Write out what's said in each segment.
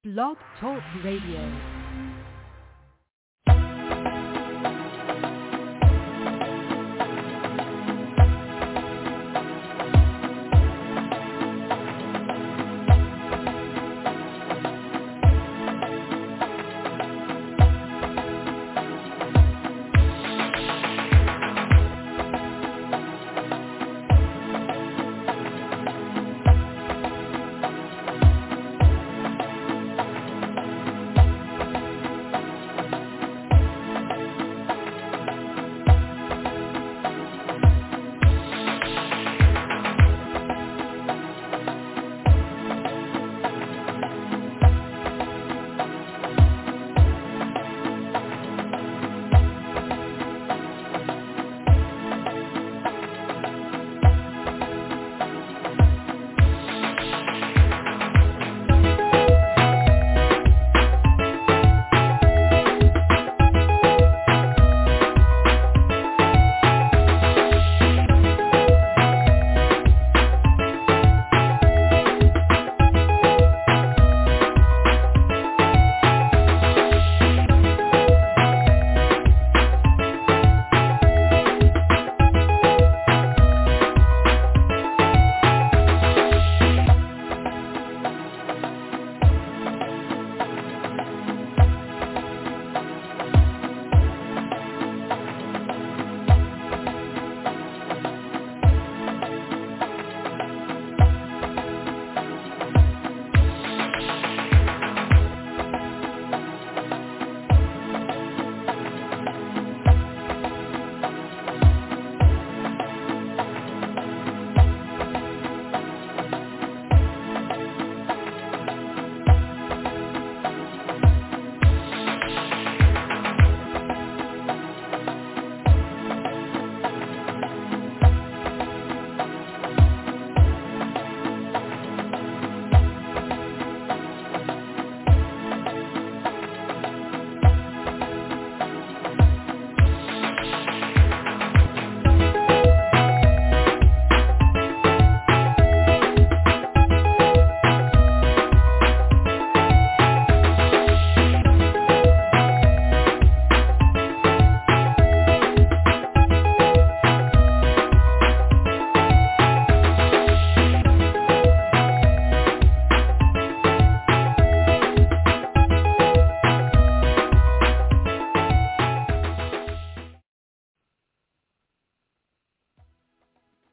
Blog Talk Radio.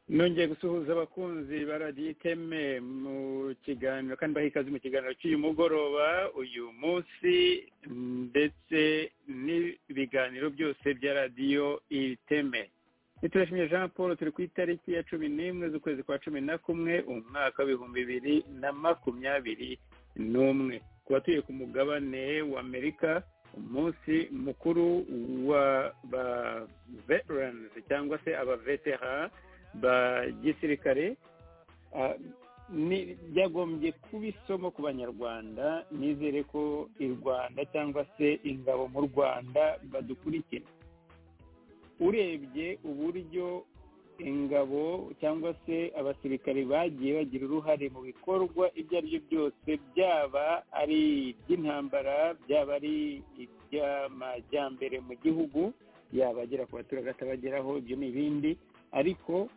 nongeye gusuhuza abakunzi ba radiyo iteme mu kiganiro kandi baha ikaze mu kiganiro cy'uyu mugoroba uyu munsi ndetse n'ibiganiro byose bya radiyo iteme niturashimye jean paul turi ku itariki ya cumi n'imwe z'ukwezi kwa cumi na kumwe umwaka w'ibihumbi bibiri na makumyabiri n'umwe ku batuye ku mugabane w'amerika umunsi mukuru wa ba veterans cyangwa se abavetera ba gisirikare byagombye kuba isomo ku banyarwanda nizere ko i rwanda cyangwa se ingabo mu rwanda badukurikira urebye uburyo ingabo cyangwa se abasirikare bagiye bagira uruhare mu bikorwa ibyo ari byo byose byaba ari iby'intambara byaba ari iby'amajyambere mu gihugu yaba agera ku baturage atabageraho ibyo ni ibindi ariko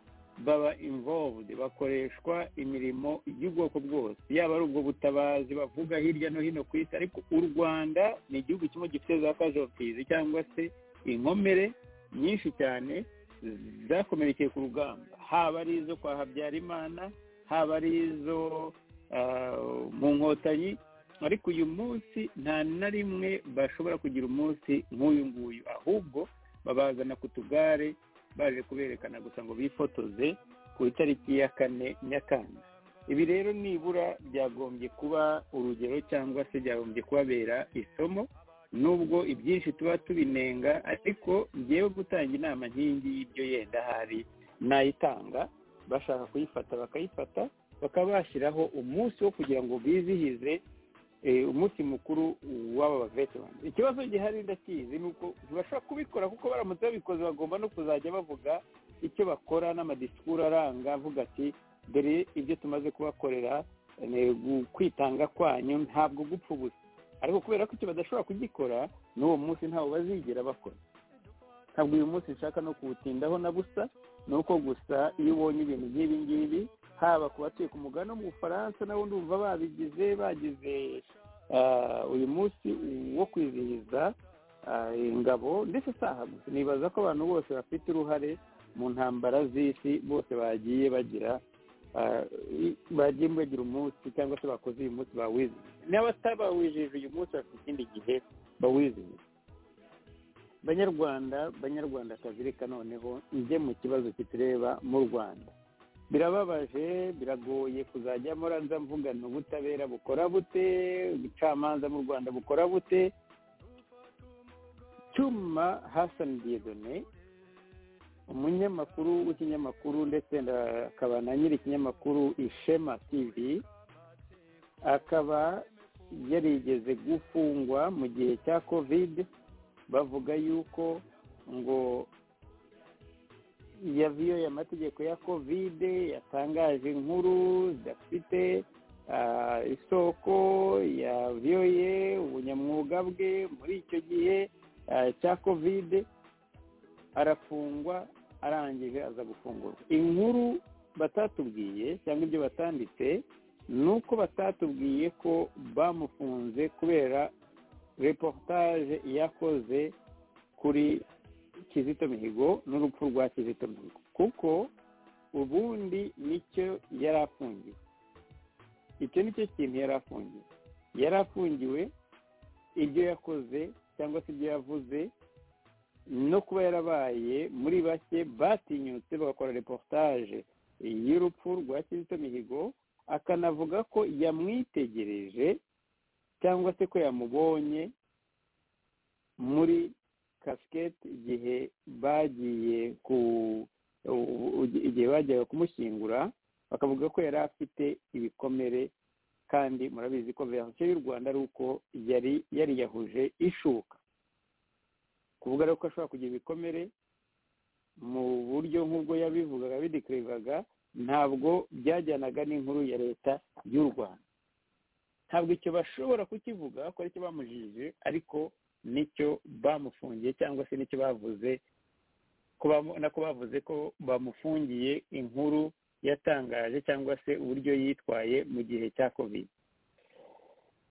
baba involved bakoreshwa imirimo y'ubwoko bwose yaba ari ubwo butabazi bavuga hirya no hino ku isi ariko u rwanda ni igihugu kimwe gifite za casualties cyangwa se inkomere nyinshi cyane zakomerekeye ku rugamba haba ari izo kwa habyarimana haba ari izo mu nkotanyi ariko uyu munsi nta na rimwe bashobora kugira umunsi nk'uyu nguyu ahubwo babazana ku tugare baje kuberekana gusa ngo bifotoze ku itariki ya kane nyakanga ibi rero nibura byagombye kuba urugero cyangwa se byagombye kubabera isomo nubwo ibyinshi tuba tubinenga ariko ngewe gutanga inama nkingi y'ibyo yenda hari nayitanga bashaka kuyifata bakayifata bakaba bashyiraho umunsi wo kugira ngo bizihize umunsi mukuru w'aba veterani ikibazo gihari ndakizi ni uko ntibashobora kubikora kuko baramutse babikoze bagomba no kuzajya bavuga icyo bakora n'amadisikuru aranga avuga ati dore ibyo tumaze kubakorera ni ukwitanga kwanyu ntabwo gupfa ubusa ariko kubera ko icyo badashobora kugikora n'uwo munsi ntawo bazigera bakora ntabwo uyu munsi nshaka no kuwutindaho na busa ni uko gusa iyo ubonye ibintu nk'ibi ngibi haba ku batuye ku mugabane wo mu bufaransa nabo ndumva babigize bagize ah, uyu munsi wo kwizihiza ah, ingabo ndetse si aha gusa nibaza ko abantu bose bafite uruhare mu ntambara z'isi bose bagiye bagira ah, i- bagiye bagira umunsi cyangwa se bakoze uyu munsi bawizihije n'abatabawijije uyu munsi bafite ikindi gihe bawizihije banyarwanda banyarwandakazi reka noneho njye mu kibazo kitureba mu rwanda birababaje biragoye kuzajya muranza mvugana ubutabera bukora bute ubucamanza mu rwanda bukora bute cyuma hasani diyedone umunyamakuru w'ikinyamakuru ndetse na- akaba na nyiri ikinyamakuru ishema tv akaba yarigeze gufungwa mu gihe cya kovide bavuga yuko ngo yaviyoye amategeko ya kovide yatangaje inkuru zidafite ah, isoko yaviyoye ubunyamwuga bwe muri icyo gihe ah, cya kovide arafungwa arangije aza gufungurwa inkuru batatubwiye cyangwa ibyo batanditse ni uko batatubwiye ko bamufunze kubera reportage yakoze kuri kizito mihigo n'urupfu rwa kizito mihigo kuko ubundi nicyo yari afungiwe icyo nicyo kintu yari afungiwe yari afungiwe ibyo yakoze cyangwa se ibyo yavuze no kuba yarabaye muri bake batinyutse bagakora reportage y'urupfu rwa kizito mihigo akanavuga ko yamwitegereje cyangwa se ko yamubonye muri kasiketi igihe bagiye ku u- u- igihe bagiye kumushyingura bakavuga ko yari afite ibikomere kandi murabizi ko verisiyo y'u rwanda ari uko yari yariyahuje ishuka kuvuga rero ko ashobora kugira ibikomere mu buryo nk'ubwo yabivugaga bidekirivaga ntabwo byajyanaga n'inkuru ya leta y'u rwanda ntabwo icyo bashobora kukivuga ko aricyo bamujije ariko nicyo bamufungiye cyangwa se nicyo bavuze ko bamu- nako bavuze ko bamufungiye inkuru yatangaje cyangwa se uburyo yitwaye mu gihe cya covid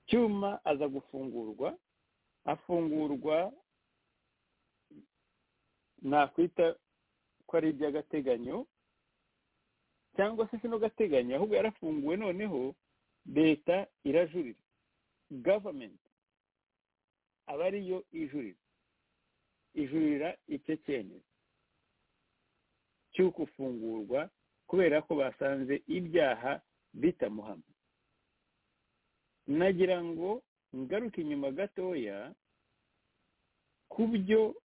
cyuma aza gufungurwa afungurwa nakwita ko ari iby'agateganyo cyangwa se sino gateganyo ahubwo yarafunguwe noneho leta irajurira gavamenti aba ariyo ijurira ijurira icyo cyemezo cy'uko ufungurwa kubera ko basanze ibyaha bitamuhamye nagira ngo ngaruke inyuma gatoya ku byo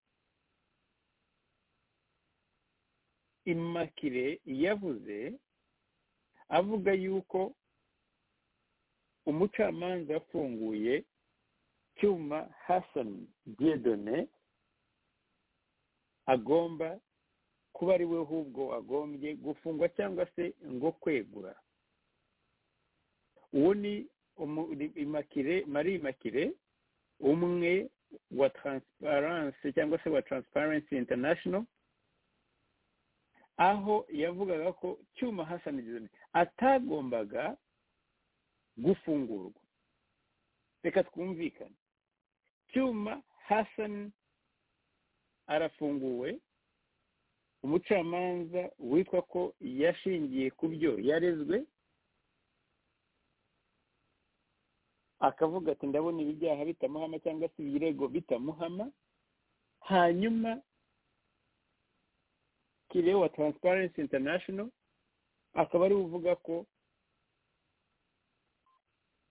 imakire yavuze avuga yuko umucamanza yafunguye cyuma hasani diedone agomba kuba ari we ahubwo agombye gufungwa cyangwa se ngo kwegura uwo ni umu- ni- imakire marie imakire umwe wa transparency cyangwa se wa transparency international aho yavugaga ko cyuma hasani diedone atagombaga gufungurwa reka twumvikane cyuma hasani arafunguwe umucamanza witwa ko yashingiye ku byo yarezwe akavuga ati ndabona ibi byaha bitamuhama cyangwa se ibirego bitamuhama hanyuma kirewa wa transparency international akaba ari we uvuga ko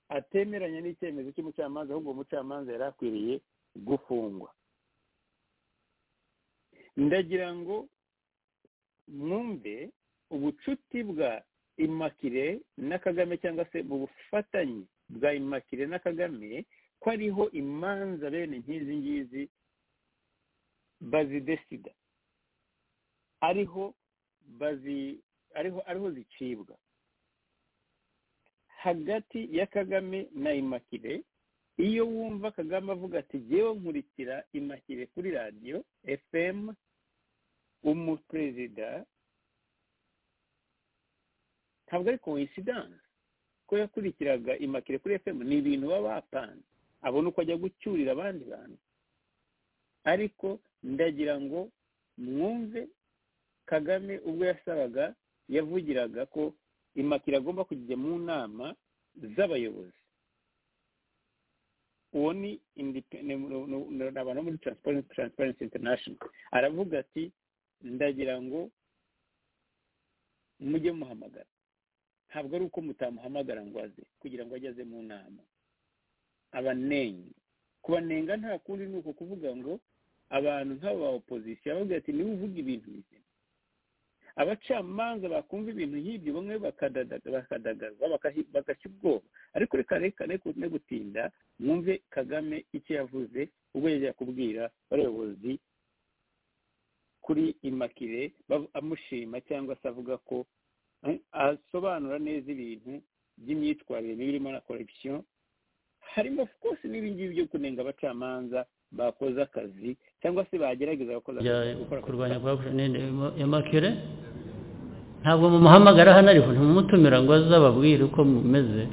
atemeranya n'icyemezo cy'umucamanza ahubwo uwo mucamanza yari akwiriye gufungwa ndagira ngo mwumve ubucuti bwa imakire na kagame cyangwa se mu bufatanye bwa imakire na kagame ko ariho imanza bene nk'izi ngizi bazidesida ariho bazi ariho ariho zicibwa hagati ya kagame na imakire iyo wumva kagame avuga ati ngewe nkurikira imakire kuri radiyo fm umuperezida ntabwo ari koinsidanse ko yakurikiraga imakire kuri fm ni ibintu baba bapanze abona uko ajya gucyurira abandi bantu ariko ndagira ngo mwumve kagame ubwo yasabaga yavugiraga ko imakira agomba kujya mu nama z'abayobozi uwo ni abantu bo muri transparency international aravuga ati ndagira ngo mujye muhamagara ntabwo ari uko mutamuhamagara ngo aze kugira ngo ajye aze mu nama abanenye kubanenga nta kundi ni uko kuvuga ngo abantu nk'aba ba opozisiyo bavuga ati niba uvuga ibintu bizima abacamanza bakumva ibintu nk'ibyo bamwe bakadagaza bagashya ubwoba ariko reka reka no gutinda mwumve kagame icyo yavuze ubwo yajya kubwira abayobozi kuri imakire amushima cyangwa se avuga ko asobanura neza ibintu by'imyitwarire mibi irimo na korekisiyo harimo rwose n'ibingibi byo kunenga abacamanza bakoze akazi cyangwa se bagerageza kurwanya ya makere ntabwo mumuhamagara hano ariko ntumutumira ngo aze ababwire uko mumeze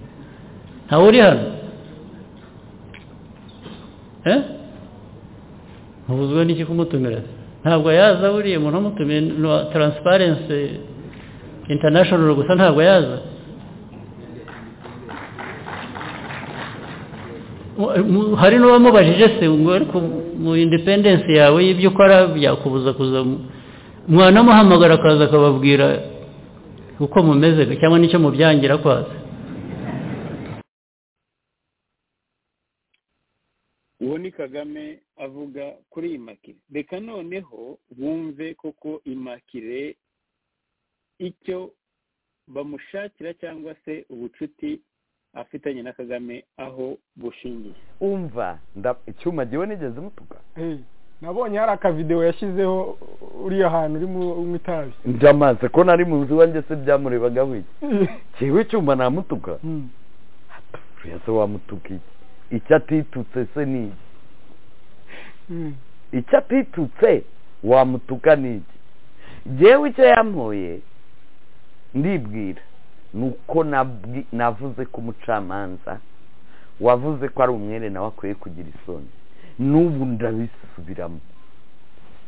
ntawe uri hano ntubuzwe n'iki kumutumira ntabwo yaza buriya umuntu wamutumiye taransiparensi intanashono gusa ntabwo yaza hari n'uwamubajije se ngo ariko mu independensi yawe y'ibyo ukora byakubuza kuza mwanamuhamagara akaza akababwira uko mumeze cyangwa n'icyo mubyangira kwaza uwo ni kagame avuga kuri imakire reka noneho bumve koko imakire icyo bamushakira cyangwa se ubucuti afitanye na kagame aho bushingiye umva icyuma ngewe nigeze mutuka nabonye hari akavidewo yashyizeho uriya hantu uri mu itabi njamaze ko nari mu nzu iwanjye se byamurebaga wiki ngewe icyuma namutuka se wamutuka iki icyo atitutse se ni iki icyo atitutse wamutuka ni iki ngewe icyo yampoye ndibwira nuko navuze ko umucamanza wavuze ko ari umwere nawe akwiye kugira isoni n'ubu ndabisubiramo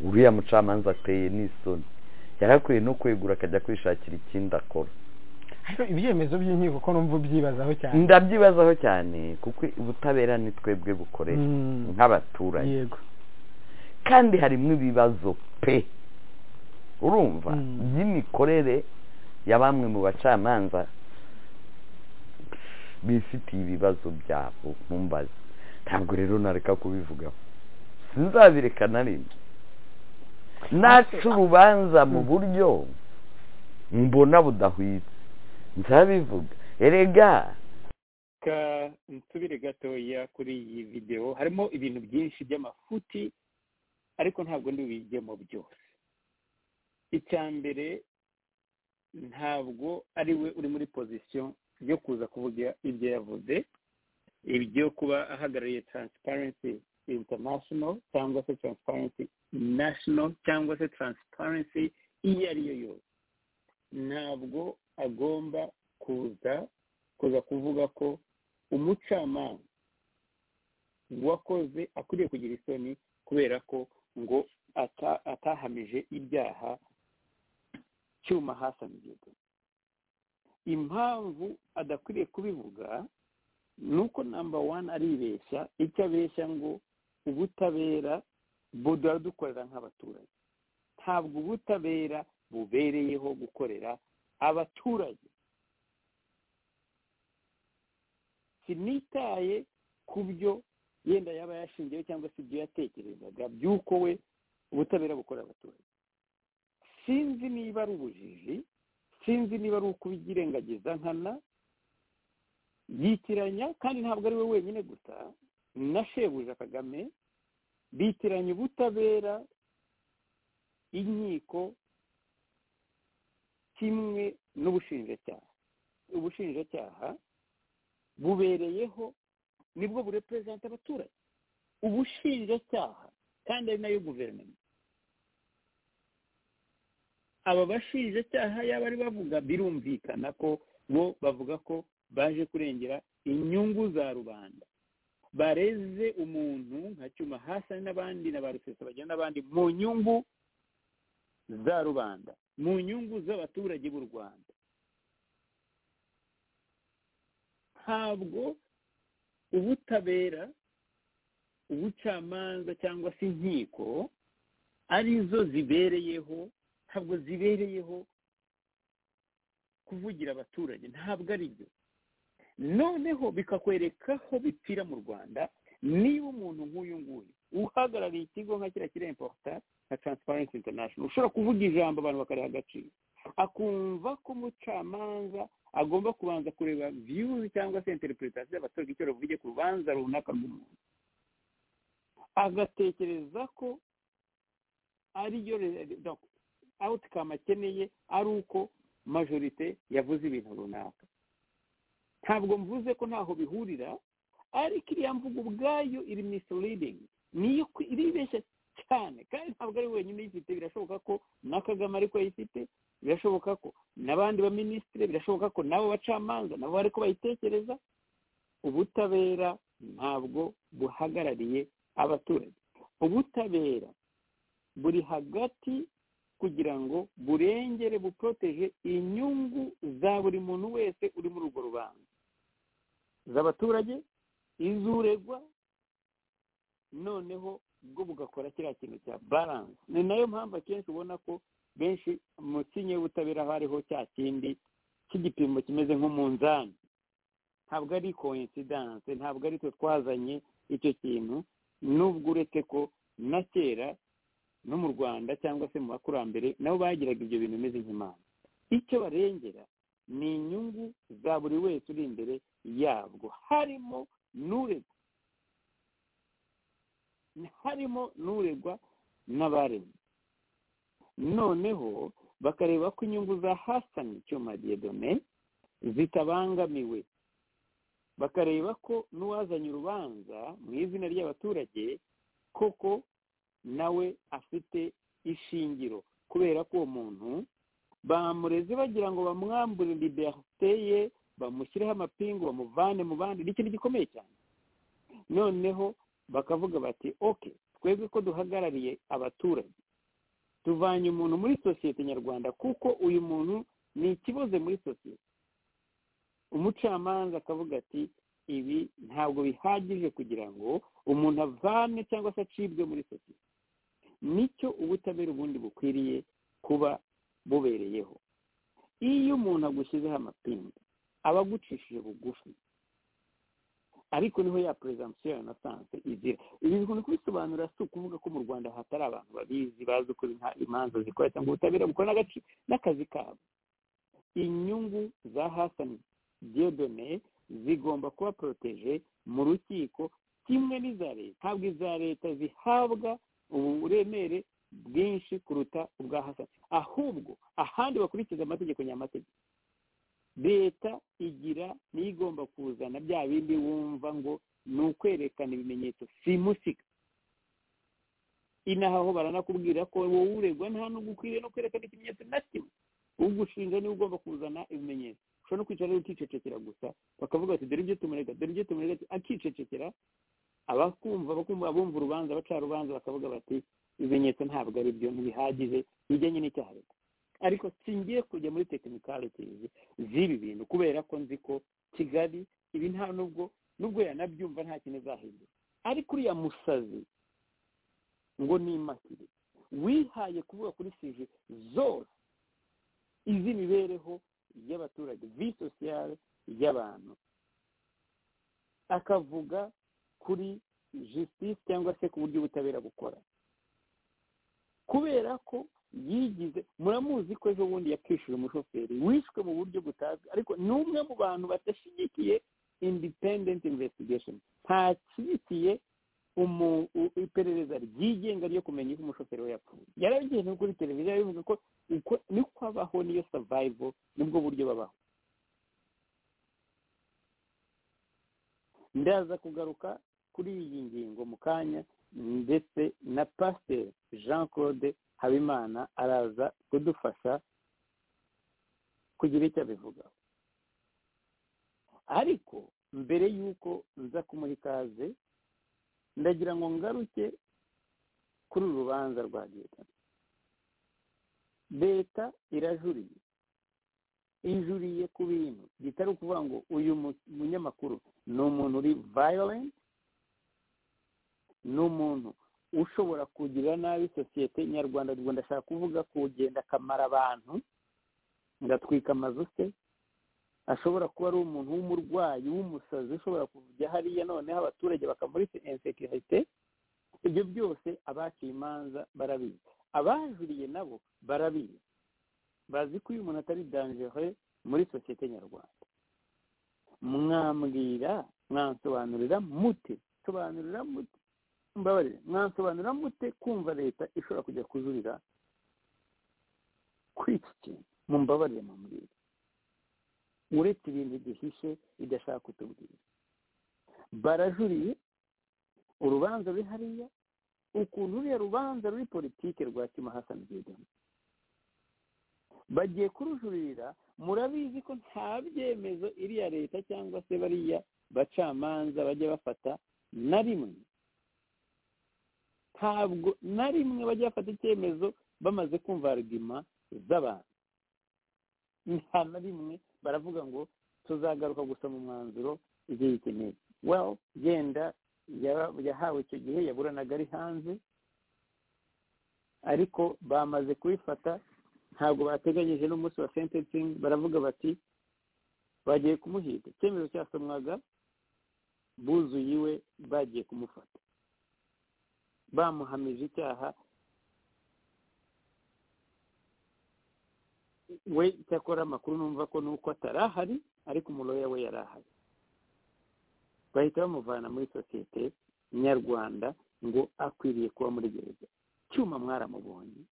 uriya mucamanza ateye n'isoni yarakwiye no kwegura akajya kwishakira ikindi akora ariko ibyemezo by'inkiko ko numva ubyibazaho cyane ndabyibazaho cyane kuko ubutabera ni twebwe bukorera nk'abaturage kandi harimo ibibazo pe urumva by'imikorere ya bamwe mu bacamanza bifitiye ibibazo byabo mu mbazi ntabwo rero nareka kubivugaho sinzabireka na rimwe naca urubanza mu buryo mbona budahwitse nzabivuga erega nsubire gatoya kuri iyi videwo harimo ibintu byinshi by'amafuti ariko ntabwo ndibijyemo byose icya mbere ntabwo ari we uri muri pozisiyo yo kuza kuvuga ibyo yavuze ibyo kuba ahagarariye taransiparensi intanashono cyangwa se taransiparensi nashono cyangwa se taransiparensi iyo ari yo yose ntabwo agomba kuza kuza kuvuga ko umucamanza wakoze akwiriye kugira isoni kubera ko ngo atahamije ibyaha cyuma hasanzwe impamvu adakwiriye kubivuga ni uko namba wani aribeshya icyo abeshya ngo ubutabera budora dukorera nk'abaturage ntabwo ubutabera bubereyeho gukorera abaturage sinitaye ku byo yenda yaba yashingiyeho cyangwa se ibyo yatekerezaga by'uko we ubutabera bukorera abaturage sinzi niba ari ubujiji sinzi niba ari ukubyirengagiza nkana yitiranya kandi ntabwo ari we wenyine gusa na shebuja kagame bitiranya ubutabera inkiko kimwe n'ubushinjacyaha ubushinjacyaha bubereyeho nibwo burepurezanta abaturage ubushinjacyaha kandi ari nayo guverinoma aba bashinjacyaha yaba ari bavuga birumvikana ko bo bavuga ko baje kurengera inyungu za rubanda bareze umuntu nka cyuma hasi ari n'abandi na ba rusesa bagira n'abandi mu nyungu za rubanda mu nyungu z'abaturage b'u rwanda ntabwo ubutabera ubucamanza cyangwa se inkiko ari zo zibereyeho ntabwo zibereyeho kuvugira abaturage ntabwo ari byo noneho bikakwereka aho bipfira mu rwanda niba umuntu nk'uyu nguyu uhagarariye ikigo nka kiriya kiri impota nka transparency international ushobora kuvuga ijambo abantu bakariha agaciro akumva ko umucamanza agomba kubanza kureba viyuzi cyangwa se interpretation y'abaturage icyo bavuge ku rubanza runaka rw'umuntu agatekereza ko ariyo awutikama akeneye ari uko majorite yavuze ibintu runaka ntabwo mvuze ko ntaho bihurira ariko iriya mvugo ubwayo iri misirilingi niyo iribeshya cyane kandi ntabwo ari wenyine uyifite birashoboka ko na kagame ariko ayifite birashoboka ko n'abandi baminisitiri birashoboka ko n'abo bacamanza nabo bari bayitekereza ubutabera ntabwo buhagarariye abaturage ubutabera buri hagati kugira ngo burengere buporoteje inyungu za buri muntu wese uri muri urwo rubanza z'abaturage izuregwa noneho bwo bugakora kiriya kintu cya baranse ni nayo mpamvu akenshi ubona ko benshi mu kinyi y'ubutabera hariho cya kindi cy'igipimo kimeze nk'umunzani ntabwo ari koinsidanse ntabwo ari twe twazanye icyo kintu nubwo uretse ko na kera no mu rwanda cyangwa se mu bakurambere nabo bagiraga ibyo bintu bimeze nk'imana icyo barengera ni inyungu za buri wese uri imbere yabwo harimo n'uregwa harimo n'uregwa n'abaremye noneho bakareba ko inyungu za hasani icyuma diyedome zitabangamiwe bakareba ko n'uwazanye urubanza mu izina ry'abaturage koko nawe afite ishingiro kubera ko uwo muntu bamureze bagira ngo bamwambure liberite ye bamushyireho amapingu bamuvane mu bandi ni ikintu gikomeye cyane noneho bakavuga bati oke twebwe ko duhagarariye abaturage tuvanye umuntu muri sosiyete nyarwanda kuko uyu muntu ni ikibazo muri sosiyete umucamanza akavuga ati ibi ntabwo bihagije kugira ngo umuntu avane cyangwa se acibwe muri sosiyete nicyo ubutabera ubundi bukwiriye kuba bubereyeho iyo umuntu agushyizeho amapingu aba agucishije bugufi ariko niho ya perezansiyo ya nasanse igira ibi bikunze kubisobanura si ukuvuga ko mu rwanda hatari abantu babizi bazi uko imanza zikora cyangwa ubutabera bukora n'akazi kabo inyungu za hasani diyodone zigomba kuba poroteje mu rukiko kimwe n'iza leta ntabwo iza leta zihabwa uburemere bwinshi kuruta ubwa hasani ahubwo ahandi bakurikiza amategeko nyamategeko leta igira niyo igomba kuzana bya bindi wumva ngo ni ukwerekana ibimenyetso simusika inaha aho baranakubwira ko wowe uregwa nta n'ubwo ukwiriye no kwerekana ikimenyetso na kimwe ugushinja niwe ugomba kuzana ibimenyetso ushobora no kwicara rero ukicecekera gusa bakavuga bati dore ibyo tumurega dore ibyo tumurega akicecekera abakumva abakumva abumva urubanza abaca rubanza bakavuga bati ibimenyetso ntabwo ari byo ntibihagije bijyanye n'icyaha ariko singiye kujya muri tekinikalitezi z'ibi bintu kubera ko nzi ko kigali ibi nta nubwo nubwo yanabyumva nta kintu izahindura ariko uriya musazi ngo nimakire wihaye kuvuga kuri sije zose iz'imibereho y'abaturage vi sosiyale y'abantu akavuga kuri jisitisi cyangwa se ku buryo ubutabera bukora kubera ko yigize muramuzi ko ejo bundi yakwishyura umushoferi wishwe mu buryo butazwi ariko ni umwe mu bantu badashyigikiye independent investigation ntashyigikiye iperereza ryigenga ryo kumenya ko umushoferi we yapfuye yarabigeze kuri televiziyo bivuga ko uko niko abaho niyo savayivo nibwo buryo babaho ndaza kugaruka kuri iyi ngingo mu kanya ndetse na pasiteri jean claude habimana araza kudufasha kugira icyo abivugaho ariko mbere y'uko nza kumuha ikaze ndagira ngo ngaruke kuri uru rubanza rwa leta leta irajuriye injuriye ku bintu bitari ukuvuga ngo uyu munyamakuru ni umuntu uri violent ni umuntu ushobora kugirira nabi sosiyete nyarwanda ubwo ndashaka kuvuga kugenda akamara abantu ngatwika amazu se ashobora kuba ari umuntu w'umurwayi w'umusazi ushobora kujya hariya noneho abaturage bakamuri insekirite ibyo byose abaciye imanza barabizi abajuriye nabo barabizi bazi ko uyu muntu atari danjere muri sosiyete nyarwanda mwambwira mwansobanurira mute sobanurira mute mbabarire mwansobanurira mute kumva leta ishobora kujya kujurira kuri iki kintu mumbabarire mubwira uretse ibintu gihishe idashaka kutubwira barajuriye urubanza ruri hariya ukuntu ruriya rubanza ruri politike rwa kima hasani bideni bagiye kurujuririra murabizi ko nta byemezo iriya leta cyangwa se bariya bacamanza bajya bafata na rimwe ntabwo na rimwe bajya bafata icyemezo bamaze kumva arugima z'abantu nta na rimwe baravuga ngo tuzagaruka gusa mu mwanzuro igihe ikeneye well genda yahawe icyo gihe yaburanaga ari hanze ariko bamaze kubifata ntabwo bateganyije n'umunsi wa sentensingi baravuga bati bagiye kumuhiga icyemezo cyasomwaga buzuye iwe bagiye kumufata bamuhamije icyaha we cyakora amakuru numva ko nuko atari ahari ariko umuroya we yari ahari bahita bamuvana muri sosiyete nyarwanda ngo akwiriye kuba muri gereza cyuma mwaramubonye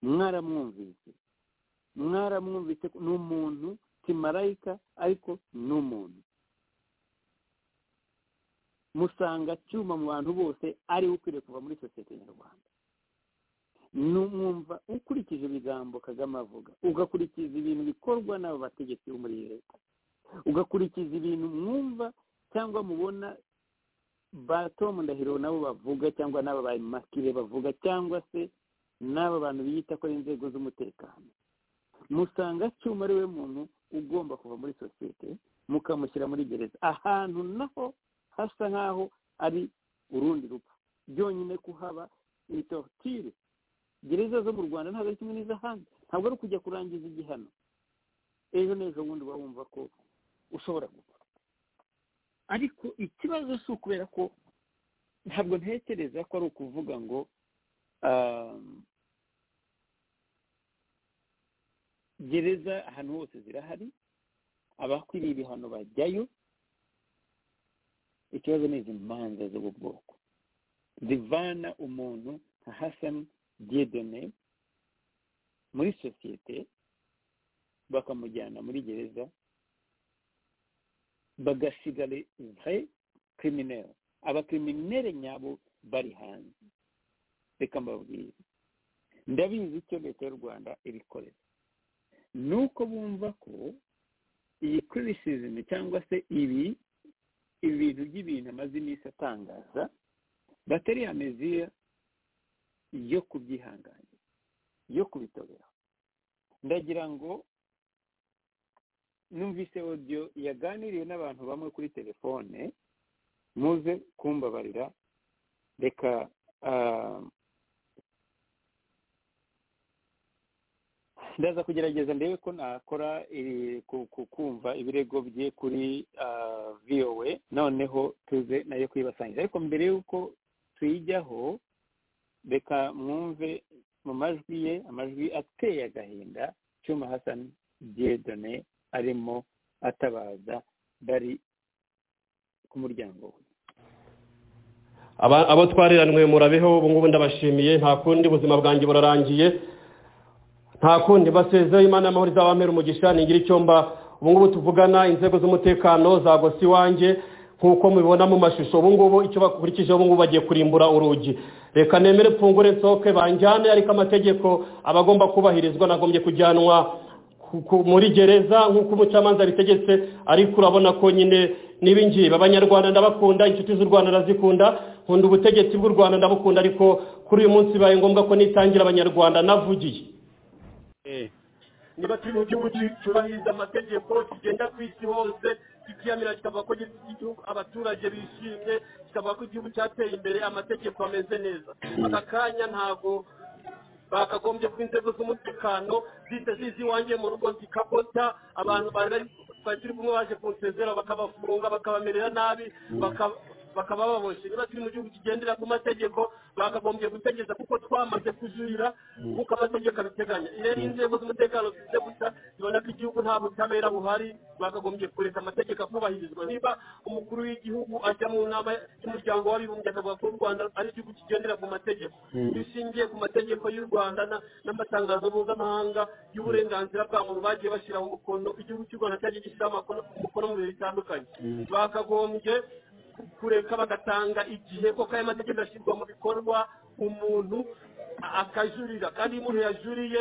mwaramwumvise mwaramwumvise ni umuntu si marayika ariko ni umuntu musanga cyuma mu bantu bose ariwe ukwiriye kuva muri sosiyete nyarwanda numwumva ukurikije ibigambo kagame avuga ugakurikiza ibintu bikorwa n'abo bategetsi bo muri leta ugakurikiza ibintu mwumva cyangwa mubona ba tom ndahiro nabo bavuga cyangwa n'aba ba makire bavuga cyangwa se n'aba bantu biyita ko ari inzego z'umutekano musanga cyuma ari we muntu ugomba kuva muri sosiyete mukamushyira muri gereza ahantu naho hasa nk'aho ari urundi rupfu byonyine kuhaba ni torutire gereza zo mu rwanda ntabwo ari kimwe n'iz'ahandi ntabwo ari ukujya kurangiza igihano ejo n'ejo bundi uba wumva ko ushobora gupfa ariko ikibazo si ukubera ko ntabwo ntekereza ko ari ukuvuga ngo gereza ahantu hose zirahari abakwiriye ibihano bajyayo ikibazo ni izi manza z'ubu bwoko zivana umuntu nka hasani diedone muri sosiyete bakamujyana muri gereza bagasigara vre kiriminere abakiriminere nyabo bari hanze reka mbabwire ndabizi icyo leta y'u rwanda ibikorera ni uko bumva ko iyi kirisizimi cyangwa se ibi ibintu by'ibintu amaze iminsi atangaza batari ya meziya yo kubyihanganira yo kubitobera ndagira ngo numvise odiyo yaganiriye n'abantu bamwe kuri telefone muze kumbabarira reka ndaza kugerageza ndebe ko nakora kumva ibirego bye kuri viyowe noneho tuze nayo kuyibasangiza ariko mbere y'uko tuyijyaho reka mwumve mu majwi ye amajwi ateye agahinda cyuma hasani diedone arimo atabaza bari ku muryango we abo twariranwe murabeho ubu ngubu ndabashimiye nta kundi ubuzima bwanjye burarangiye nta kundi basezeho imana amahoro izabamera umugisha ningira icyo mba ubu ngubu tuvugana inzego z'umutekano za gosi iwanjye nk'uko mubibona mu mashusho ubu ngubu icyo bakurikije ubu ngubu bagiye kurimbura urugi reka nemere mfungure nsohoke banjyane ariko amategeko aba agomba kubahirizwa nagombye kujyanwa ku- ku- muri gereza nk'uko umucamanza abitegetse ariko urabona ko nyine n'ibingibi abanyarwanda ndabakunda inshuti z'u rwanda ndazikunda nkunda ubutegetsi bw'u rwanda ndabukunda ariko kuri uyu munsi bibaye ngombwa ko nitangira abanyarwanda navugiye Eh, niba turi mu gihugu cyubahiriza amategeko kigenda ku isi hose kikiramira kikavuga ko gifite igihugu abaturage bishimye kikavuga ko igihugu cyateye imbere amategeko ameze neza aka kanya ntabwo bakagombye ko inzego z'umutekano zihita ziza iwanjye mu rugo zikabota abantu bari bari turi kumwe baje kunsezera bakabafunga bakabamerera nabi baka- bakaba baboshye niba turi mu gihugu kigendera ku mategeko bakagombye gutegeza kuko twamaze kujurira nk'uko amategeko abiteganya rero inzego z'umutekano zize gusa zibona ko igihugu nta butabera buhari bakagombye kureka amategeko akubahirizwa niba umukuru w'igihugu ajya mu nama y'umuryango w'abibumbye akavuga ko u rwanda ari igihugu kigendera ku mategeko bishingiye ku mategeko y'u rwanda na- n'amatangazo mpuzamahanga y'uburenganzira bwa muntu bagiye bashyiraho umukono igihugu cy'u rwanda cyagiye gishyiraho amakono- umukono mu bihe bitandukanye bakagombye kureka bagatanga igihe ko kaya mategeko ashyirwa mu bikorwa umuntu a- akajurira kandi iyo umuntu yajuriye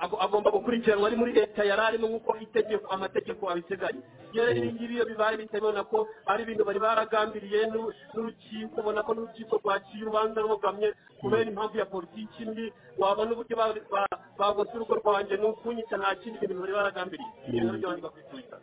ago- agomba gukurikiranwa ari muri leta yari arimo nk'uko itegeko amategeko abiteganya rero ibi ngibi iyo bibaye bitabona ko ari ibintu bari baragambiriye n'u- n'urukiko ubona ko n'urukiko rwaciye urubanza rubogamye kubera impamvu ya politiki mbi wabona uburyo ba- ba- bagose urugo rwanjye ni ukunyita nta kindi bintu bari baragambiriye ibintu byabanje bakwitwita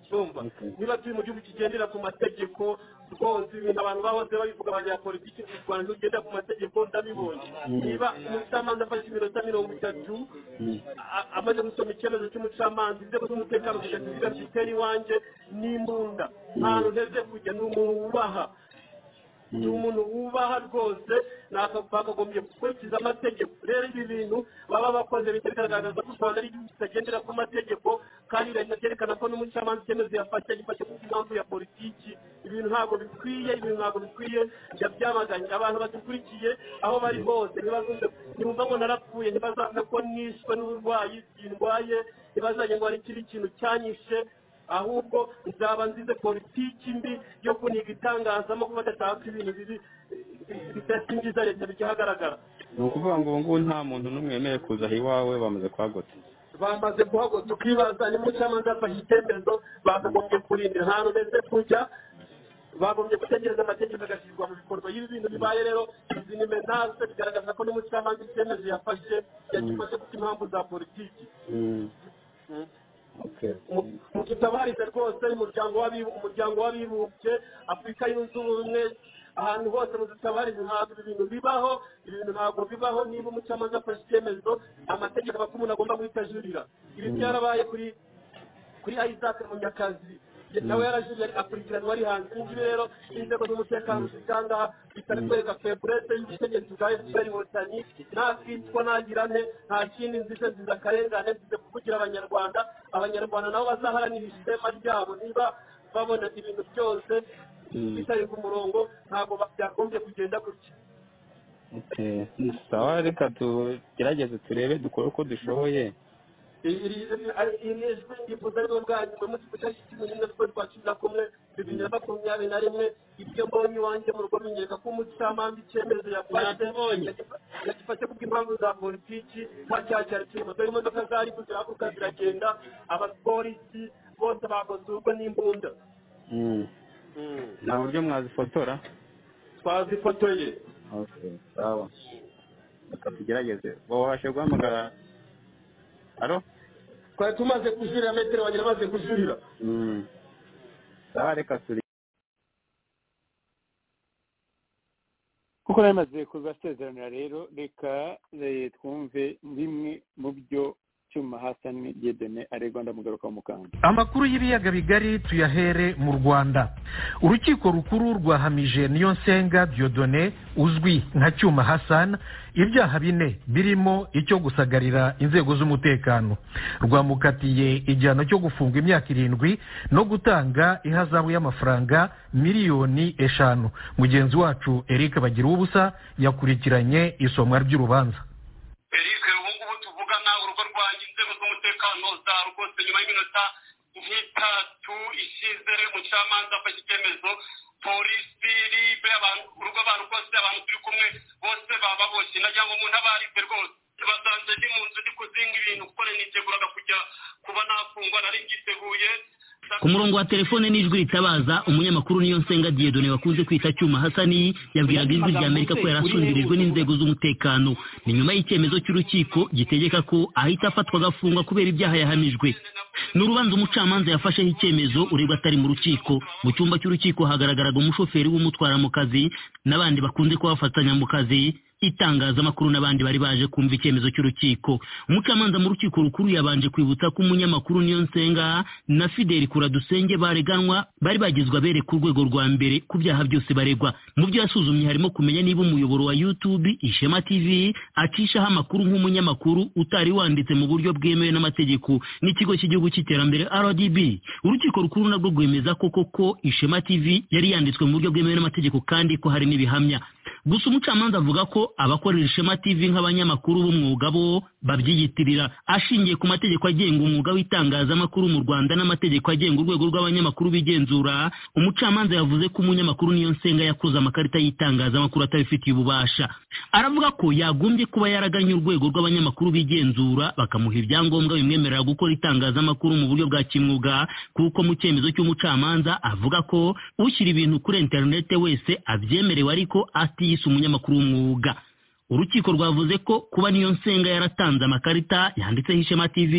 cyumva niba turi mu gihugu kigendera ku mategeko rwose ibintu abantu bahoze babivuga bya politiki mu rwanda ntugenda ku mategeko ndabibonye niba umucamanza afashe iminota mirongo itatu a- amaze gusoma icyemezo cy'umucamanza inzego z'umutekano zigasigira zitera iwanjye n'imbunda ntahantu nteze kujya ni umuntu wubaha ni umuntu wubaha rwose ntabwo bakagombye gukurikiza amategeko rero ibi bintu baba bakoze bihita bigaragaza ko u rwanda ari igihugu kitagendera ku mategeko kandi binacyerekana ko n'umucamanza icyemezo yafashe gifashe ku mpamvu ya politiki ibintu ntabwo bikwiye ibintu ntabwo bikwiye njya byamaganye abantu badukurikiye aho bari hose ntibazumve ntibumva ngo narapfuye ntibazumve ko nishwe n'uburwayi bindwaye ntibazajye ngo hari ikindi kintu cyanyishe ahubwo nzaba nzize politiki mbi yo kuniga itangazamakuru badashaka ibintu bibi eh, bidasingiza leta bikihagaragara ni ukuvuga ngo ubu ngubu nta muntu n'umwe wemerewe kuza aha iwawe bamaze kuhagota bamaze guhagwa tukibaza ni mucamanza yafashe icyemezo bakagombye kurindira ahantu ndetse kujya bagombye gutegereza amategeko agashyirwa mu bikorwa y'ibi bintu bibaye rero izi ni menaje bigaragaza ko n'umucamanza icyemezo yafashe yagifashe kuko impamvu za politiki mutabarize rwose umuryango w'abibu- umuryango w'abibumbye afurika yunze ubumwe ahantu hose mudutabarize ntabwo ibi bintu bibaho ibi bintu ntabwo bibaho niba umucamanza afashe icyemezo amategeko aba ko umuntu agomba guhita ajurira ibi byarabaye kuri kuri isaac munyakazi nawe yarajuriye akurikiranwa ari hanze ibi ngibi rero inzego z'umutekano zitanga bitari kwereka feburete y'ubutegetsi bwa fpr inkotanyi ntakitwa ntagira nte nta kindi nzize nziza akarengane nzize kuvugira abanyarwanda abanyarwanda nabo bazaharanira ishema ryabo niba babona ibintu byose bitari ku murongo ntabwo byagombye kugenda gutya Eh, sawa reka tugerageze turebe dukore uko dushoboye iri jwi ndifuza rero bwanyu muri mu gice cy'icumi n'imwe z'ukwezi kwa cumi na kumwe bibiri na makumyabiri na rimwe ibyo mbonye iwanjye mu rugo binyereka ko umucamanza icyemezo yafashe yagifashe kubw'impamvu za politiki ntacyakira ikintu dore imodoka zari kuzirahaguruka ziragenda abapolisi bose bakoze urugo n'imbunda Mm. nta buryo mwazifotora twazifotoye Okay, sawa reka tugerageze wabashe guhamagara alo twari tumaze kujurira metero bagira bamaze kujurira Mm. sawa reka turi kuko nari maze kuzasezeranira rero reka eh, twumve bimwe mu byo cyuma hasani gedene aregwa ndamugaruka mu kanzu amakuru y'ibiyaga bigari tuyahere mu rwanda urukiko rukuru rwahamije niyonsenga diodone uzwi nka cyuma hassan ibyaha bine birimo icyo gusagarira inzego z'umutekano rwamukatiye igihano cyo gufungwa imyaka irindwi no gutanga ihazabu y'amafaranga miliyoni eshanu mugenzi wacu eric bagira ubusa yakurikiranye isomwa ry'urubanza eric ubu ngubu tuvugana urugo rwanjye inzego z'umutekano za rwose nyuma y'iminota nk'itatu ishize umucamanza afashe icyemezo polisi ribe abantu urugo abantu rwose abantu turi kumwe bose baba baboshye nagira ngo umuntu aba arize rwose basanze ndi mu nzu ndi kuzinga ibintu kuko nari niteguraga kujya kuba nafungwa nari mbyisteguye ku murongo wa telefone n'ijwi ritabaza umunyamakuru niyo nsenga diyedone wakunze kwita cyuma hasani yabwiraga ijwi rya amerika ko yari asundirijwe n'inzego z'umutekano ni nyuma y'icyemezo cy'urukiko gitegeka ko ahita afatwa agafungwa kubera ibyaha yahamijwe ni urubanza umucamanza yafasheho icyemezo urebwa atari mu rukiko mu cyumba cy'urukiko hagaragaraga umushoferi w'umutwara mu kazi n'abandi bakunze kubafatanya mu kazi itangazamakuru n'abandi bari baje kumva icyemezo cy'urukiko umucamanza mu rukiko rukuru yabanje kwibutsa ko umunyamakuru niyo nsenga na fideli kuradusenge bareganwa bari bagizwe abere ku rwego rwa mbere ku byaha byose baregwa mu byo yasuzumye harimo kumenya niba umuyoboro wa youtube ishema tv acishaho amakuru nk'umunyamakuru utari wanditse mu buryo bwemewe n'amategeko n'ikigo cy'igihugu cy'iterambere rdb urukiko rukuru nabwo rwemeza ko koko ishema tv yari yanditswe mu buryo bwemewe n'amategeko kandi ko hari n'ibihamya gusa umucamanza avuga ko abakorera ishema tv nk'abanyamakuru b'umwuga bo babyiyitirira ashingiye ku mategeko agenga umwuga w'itangazamakuru mu rwanda n'amategeko agenga urwego rw'abanyamakuru b'igenzura umucamanza yavuze ko umunyamakuru niyo nsenga yakoze amakarita y'itangazamakuru atabifitiye ububasha aravuga ko yagombye kuba yaraganye urwego rw'abanyamakuru b'igenzura bakamuha ibyangombwa bimwemerera gukora itangazamakuru mu buryo bwa kimwuga kuko mu cyemezo cy'umucamanza avuga ko ushyira ibintu kuri interinete wese abyemerewe ariko atiyise umunyamakuru w'umwuga urukiko rwavuze ko kuba niyo nsenga yaratanze amakarita yanditseho ishema tv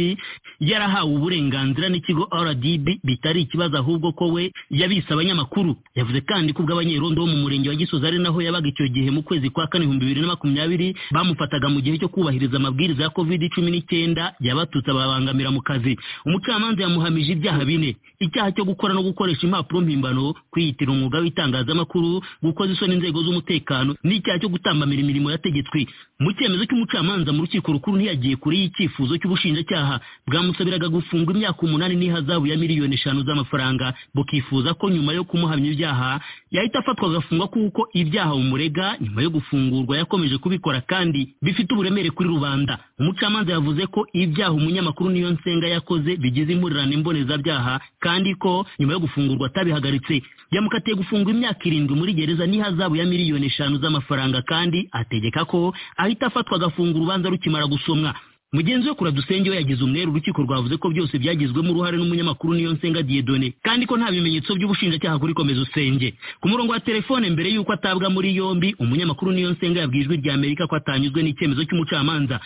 yarahawe uburenganzira n'ikigo rdb bitari ikibazo ahubwo ko we yabise abanyamakuru yavuze kandi ko ubw'abanyerondo bo mu murenge wa gisozi ari naho yabaga icyo gihe mu kwezi kwa kane ibihumbi bibiri na makumyabiri bamufataga mu gihe cyo kubahiriza amabwiriza ya covid cumi n'icyenda yabatutse ababangamira mu kazi umucamanza yamuhamije ibyaha bine icyaha cyo gukora no gukoresha impapuro mpimbano kwiyitira umwuga w'itangazamakuru gukoza isoni inzego z'umutekano n'icyaha cyo gutambamira imirimo yategetswe yategetswe mu cyemezo cy'umucamanza mu rukiko rukuru ntiyagiye kure y'icyifuzo cy'ubushinjacyaha bwamusabiraga gufungwa imyaka umunani n'ihazabu ya miliyoni eshanu z'amafaranga bukifuza ko nyuma yo kumuhamya ibyaha yahita afatwa agafungwa kuko ibyaha bumurega nyuma yo gufungurwa yakomeje kubikora kandi bifite uburemere kuri rubanda umucamanza yavuze ko ibyaha umunyamakuru niyo nsenga yakoze bigize impurirane mbonezabyaha kandi ko nyuma yo gufungurwa atabihagaritse yamukatiye gufungwa imyaka irindwi muri gereza n'ihazabu ya miliyoni eshanu z'amafaranga kandi ategeka ko ahita afatwa agafunga urubanza rukimara gusomwa mugenzi we kuradusenge we yagize umwere urukiko rwavuze ko byose byagizwemo uruhare n'umunyamakuru niyo nsenga diyedone kandi ko nta bimenyetso by'ubushinjacyaha kuri komeza usenge ku murongo wa telefone mbere y'uko atabwa muri yombi umunyamakuru niyo nsenga yabwiye ijwi rya amerika ko atanyuzwe n'icyemezo cy'umucamanza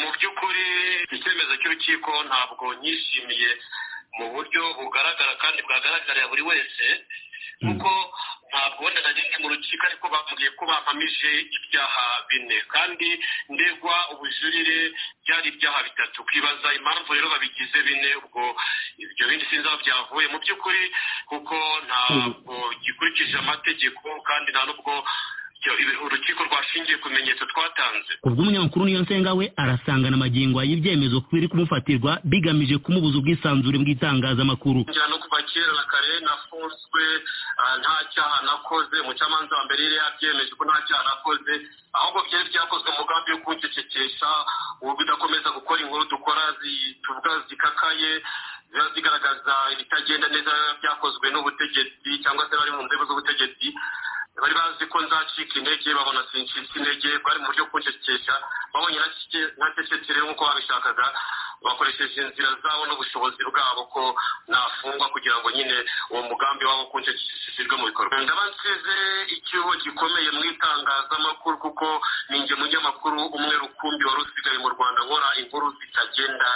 mu by'ukuri icyemezo cy'urukiko ntabwo nyishimiye mu buryo bugaragara kandi bwagaragarira buri wese kuko ntabwo wenda nageze mu rukiko ariko bambwiye ko bampamije ibyaha bine kandi ndegwa ubujurire byari ibyaha bitatu kwibaza impamvu rero babigize bine ubwo ibyo bindi sinzi aho byavuye mu by'ukuri kuko ntabwo gikurikije amategeko kandi nta n'ubwo urukiko rwashingiye ku bimenyetso twatanze ubwo umunyamakuru niyo nsenga we arasangana amagingo y'ibyemezo biri kumufatirwa bigamije kumubuza ubwisanzure bw'itangazamakuru njyana no kuva kera na kare nafunzwe nta cyaha nakoze umucamanza wa mbere yari yabyemeje ko nta cyaha nakoze ahubwo byari byakozwe umugambi wo kuncecekesha bidakomeza gukora inkuru dukora tuvuga zikakaye ziba zigaragaza ibitagenda neza byakozwe n'ubutegetsi cyangwa se bari mu nzego z'ubutegetsi bari bazi ko nzacika intege babona sincitse intege bari mu buryo kuncecekesha babonye ntacecetse rero nk'uko babishakaga bakoresheje inzira zabo n'ubushobozi bwabo ko nafungwa kugira ngo nyine uwo mugambi wabo kuncecekishijwe mu bikorwa ndaba nsize icyuho gikomeye mu itangazamakuru kuko ninjye munyamakuru umwe rukumbi wari usigaye mu rwanda nkora inkuru zitagenda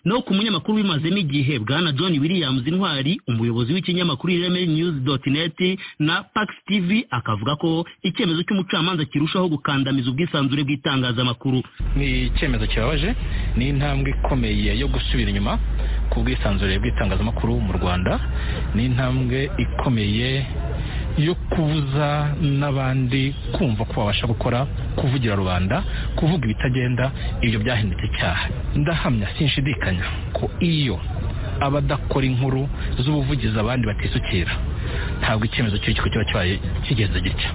no ku munyamakuru wimazemo igihe bwana john williams intwari umuyobozi w'ikinyamakuru ireme news net na pax tv akavuga ko icyemezo cy'umucamanza kirushaho gukandamiza ubwisanzure bw'itangazamakuru ni icyemezo kibabaje ni intambwe ikomeye yo gusubira inyuma ku bwisanzure bw'itangazamakuru mu rwanda ni intambwe ikomeye yo kubuza n'abandi kumva ko babasha gukora kuvugira rubanda kuvuga ibitagenda ibyo byahindutse icyaha ndahamya sinshidikanya ko iyo abadakora inkuru z'ubuvugizi abandi batisukira ntabwo icyemezo cy'urukiko kiba kibaye kigenze gitya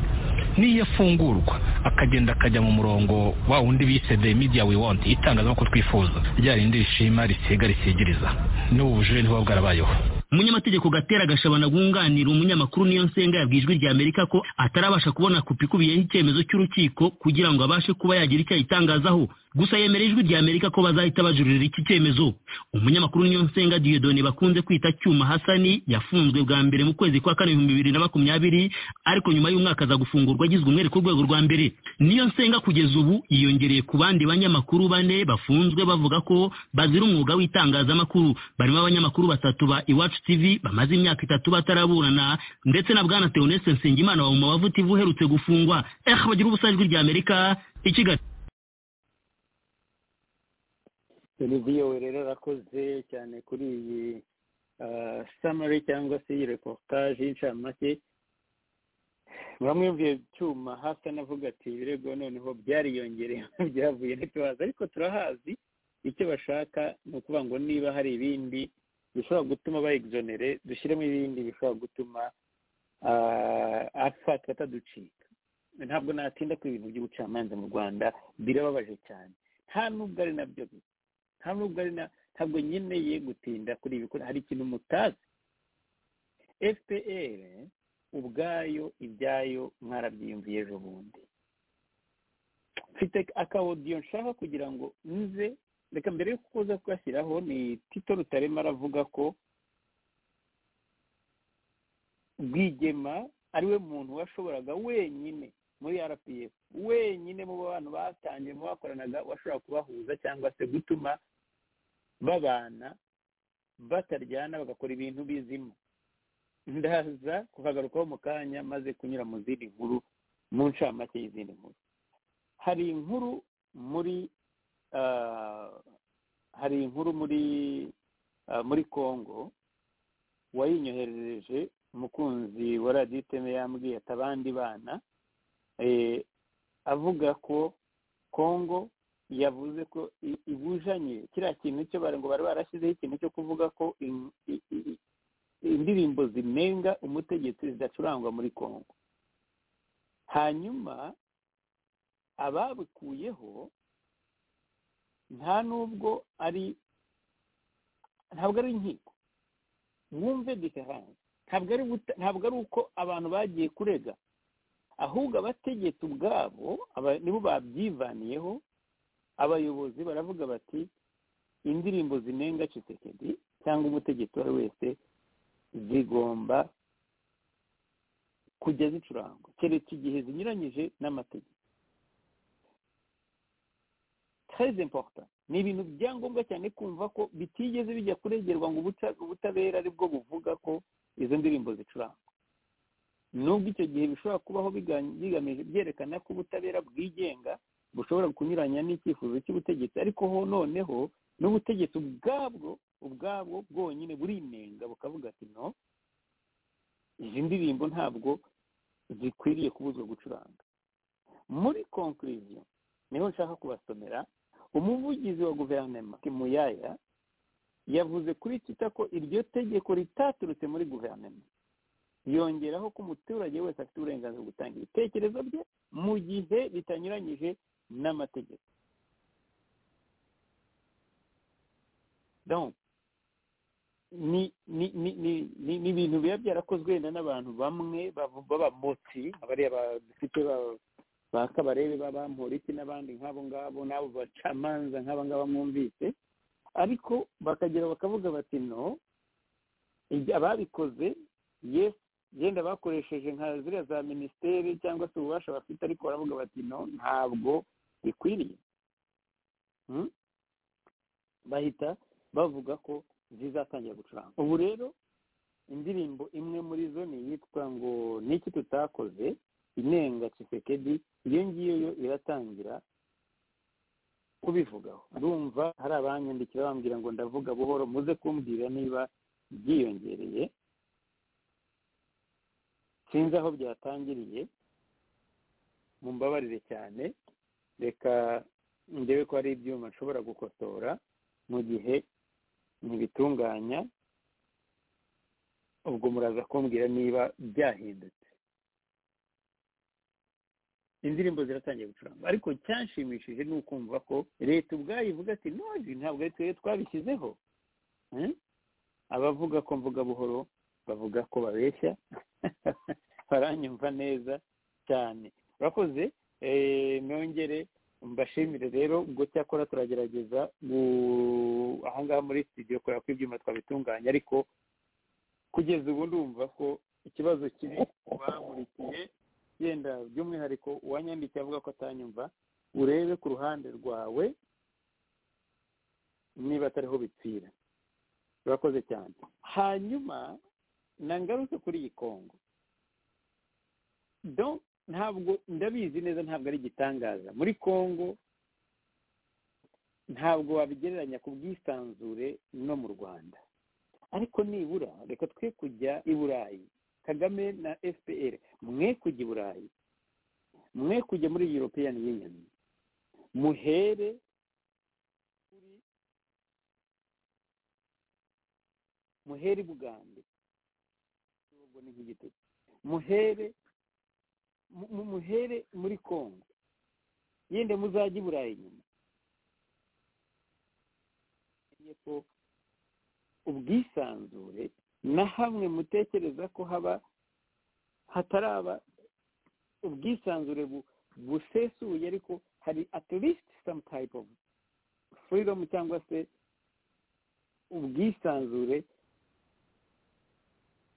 niyo afungurwa akagenda akajya mu murongo wa wundi bise the media we want itangazamakuru twifuza rya rindi rishima risiga risigiriza n'ubu bujurire ntibuba bwarabayeho umunyamategeko gatera gashabana wunganira umunyamakuru niyo nsenga yabwiye ijwi rya amerika ko atarabasha kubona kopi ikubiyeho icyemezo cy'urukiko kugira ngo abashe kuba yagira icyo ayitangazaho gusa yemera ijwi rya amerika ko bazahita bajurira iki cyemezo umunyamakuru niyo nsenga diyodone bakunze kwita cyuma hasani yafunzwe bwa mbere mu kwezi kwa kane ibihumbi bibiri na makumyabiri ariko nyuma y'umwaka aza gufungurwa agizwe umwere ku rwego rwa mbere niyo nsenga kugeza ubu yiyongereye ku bandi banyamakuru bane bafunzwe bavuga ko bazira umwuga w'itangazamakuru barimo abanyamakuru batatu ba iwacu TV bamaze imyaka itatu bataraburana ndetse na bwana Theoneste Nsengimana wa Mumavu TV uherutse gufungwa eh bagira ubusajwi rya Amerika ikigali televiziyo rero rakoze cyane kuri iyi samari cyangwa se iyi reportage y'incamake bamwe cyuma hasi anavuga ati ibirego noneho byariyongereye byavuye ntituhazi ariko turahazi icyo bashaka ni ukuvuga ngo niba hari ibindi bishobora gutuma bayigizonere dushyiremo ibindi bishobora gutuma afatwa ataducika ntabwo natinda ku ibintu by'ubucamanza mu rwanda birababaje cyane nta nubwo ari nabyo nta nubwo ari na ntabwo nkeneye gutinda kuri ibi hari ikintu mutazi fpr ubwayo ibyayo mwarabyiyumviye ejo bundi mfite akawodiyo nshaka kugira ngo nze reka mbere yo kuza kugashyiraho ni tito rutarema aravuga ko rwigema ari we muntu washoboraga wenyine muri rpf wenyine mu bantu batangiye mu bakoranaga washobora kubahuza cyangwa se gutuma babana bataryana bagakora ibintu bizimo ndaza kuhagarukaho mu kanya maze kunyura mu zindi nkuru mu ncamake y'izindi nkuru hari inkuru muri hari inkuru muri muri congo wayinyoherereje umukunzi wa radiyo iteme yambwiye ati abandi bana avuga ko congo yavuze ko ibujanye kiriya kintu cyo ngo bari barashyizeho ikintu cyo kuvuga ko indirimbo zinenga umutegetsi zidacurangwa muri congo hanyuma ababikuyeho nta nubwo ari ntabwo ari inkiko wumve diferanse ntabwo ari uko abantu bagiye kurega ahubwo abategetse ubwabo nibo babyivaniyeho abayobozi baravuga bati indirimbo zinenga cisekedi cyangwa umutegetsi uwo ari wese zigomba kujya zicurangwa keretse igihe zinyuranyije n'amategeko treize importa ni ibintu bya ngombwa cyane kumva ko bitigeze bijya kuregerwa ngo ubutabera aribwo buvuga ko izo ndirimbo zicurangwa nubwo icyo gihe bishobora kubaho bigamije byerekana ko ubutabera bwigenga bushobora kunyuranya n'icyifuzo cy'ubutegetsi ariko ho noneho n'ubutegetsi ubwabwo ubwabwo bwonyine burinenga bukavuga ati no izi ndirimbo ntabwo zikwiriye kubuzwa gucuranga muri konkuriziyo niho nshaka kubasomera umuvugizi wa guverinoma muyaya yavuze kuri tita ko iryo tegeko ritaturutse muri guverinoma yongeraho ko umuturage wese afite uburenganzira bwo gutanga ibitekerezo bye mu gihe bitanyuranyije n'amategeko ni ibintu biba byarakozwe wenda n'abantu bamwe b'abamotsi abariya dufite ba kabarebe b'abamporiki n'abandi nk'abo ngabo n'abo bacamanza nk'aba ngaba mwumvise ariko bakagera bakavuga bati no ababikoze yesi yenda bakoresheje nka ziriya za minisiteri cyangwa se ububasha bafite ariko baravuga bati no ntabwo bikwiriye bahita bavuga ko zizatangira gucuranga ubu rero indirimbo imwe muri zo ni iyitwa ngo niki tutakoze inenga kisekedi iyo ngiyo yo iratangira kubivugaho ndumva hari abanyandikira bambwira ngo ndavuga buhoro muze kumbwira niba byiyongereye sinzi aho byatangiriye mumbabarire cyane reka ndebe ko hari ibyuma nshobora gukotora mu gihe ntibitunganya ubwo muraza kumbwira niba byahindutse indirimbo ziratangiye gucuranga ariko cyanshimishije ni ukumva ko leta ubwayo ivuga ati nozi ntabwo ari twebwe twabishyizeho Hmm? abavuga ko mvuga buhoro bavuga ko babeshya baranyumva neza cyane urakoze eh, nongere mbashimire rero ubwo cyakora turagerageza gu- ahangaha muri studio kubera ko ibyuma twabitunganya ariko kugeza ubu ndumva ko ikibazo kiri bamurikiye yenda by'umwihariko uwanyandikiye avuga ko atanyumva urebe ku ruhande rwawe niba atariho bipfira urakoze cyane hanyuma nangaruke kuri iyi kongo do ntabwo ndabizi neza ntabwo ari igitangaza muri kongo ntabwo wabigereranya ku bwisanzure no mu rwanda ariko nibura reka twe kujya i burayi kagame na fpr mwe kujya i burayi mwe kujya muri european union muhere muhere ibugande ubwo ni nk'igitutsi muhere mu- mu- muhere muri kongo yenda muzajya i burayi nyuma Menya ko ubwisanzure na hamwe mutekereza ko haba hataraba ubwisanzure bu- busesuye ariko hari at least some type of freedom cyangwa se ubwisanzure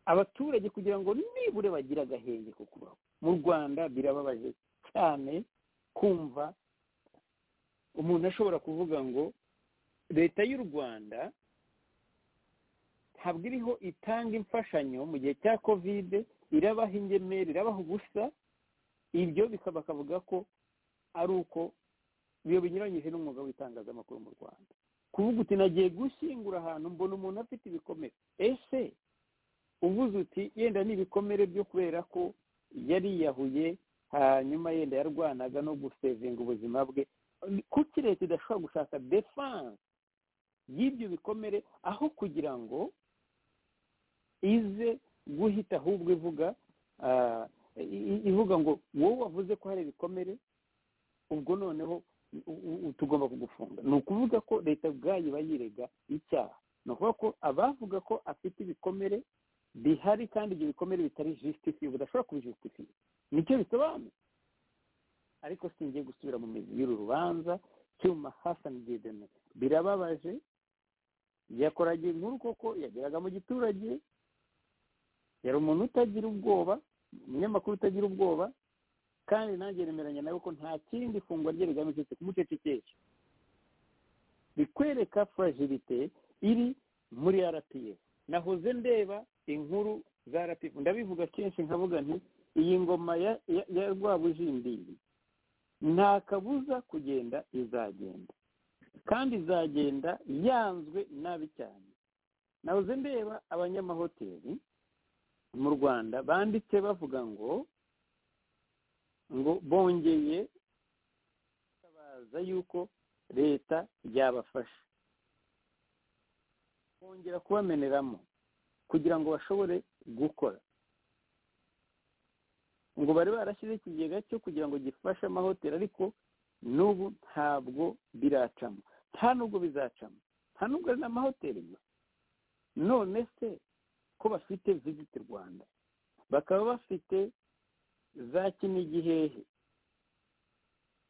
abaturage kugira ngo nibure bagire agahenge ko kubaho mu rwanda birababaje cyane kumva umuntu ashobora kuvuga ngo leta y'u rwanda ntabwo iriho itanga imfashanyo mu gihe cya kovide irabaha ingemeri irabaha ubusa ibyo bikaba bakavuga ko ari uko biba binyuranyije n'umwuga w'itangazamakuru mu rwanda kuvuga uti nagiye gushyingura ahantu mbona umuntu afite ibikomere ese uvuze uti yenda ni ibikomere byo kubera ko yariyahuye hanyuma yenda yarwanaga no gusevinga ubuzima bwe kuki leta idashobora gushaka defanse y'ibyo bikomere aho kugira ngo ize guhita ahubwo ivuga ah, i- i- ivuga ngo wowe wavuze ko hari ibikomere ubwo noneho u- u- u- tugomba kugufunga ni ukuvuga ko leta ubwayo iba yirega icyaha ni ukuvuga ko abavuga ko afite ibikomere bihari kandi ibyo bikomere bitari jisitifiye budashobora kubijisitifiye nicyo bisobanuye ariko singiye gusubira mu mizi y'uru rubanza cyuma hasani didene birababaje yakoraga inkuru koko yageraga mu giturage yari umuntu utagira ubwoba umunyamakuru utagira ubwoba kandi nanjye nemeranya nawe ko nta kindi fungwa rye rigamije kumucecekesha bikwereka furagilite iri muri rpa nahoze ndeba inkuru za rpa ndabivuga kenshi nkavuga nti iyi ngoma ya ya- ya rwabujindiri nta kabuza kugenda izagenda kandi izagenda yanzwe nabi cyane nahoze ndeba abanyamahoteli mu rwanda banditse bavuga ngo ngo bongeye baza yuko leta yabafasha bongera kubameneramo kugira ngo bashobore gukora ngo bari barashyizeho ikigega cyo kugira ngo gifashe amahoteli ariko n'ubu ntabwo biracamo nta nubwo bizacamo nta nubwo ari n'amahoteli gusa none se ko bafite visiti rwanda bakaba bafite za kinigihehe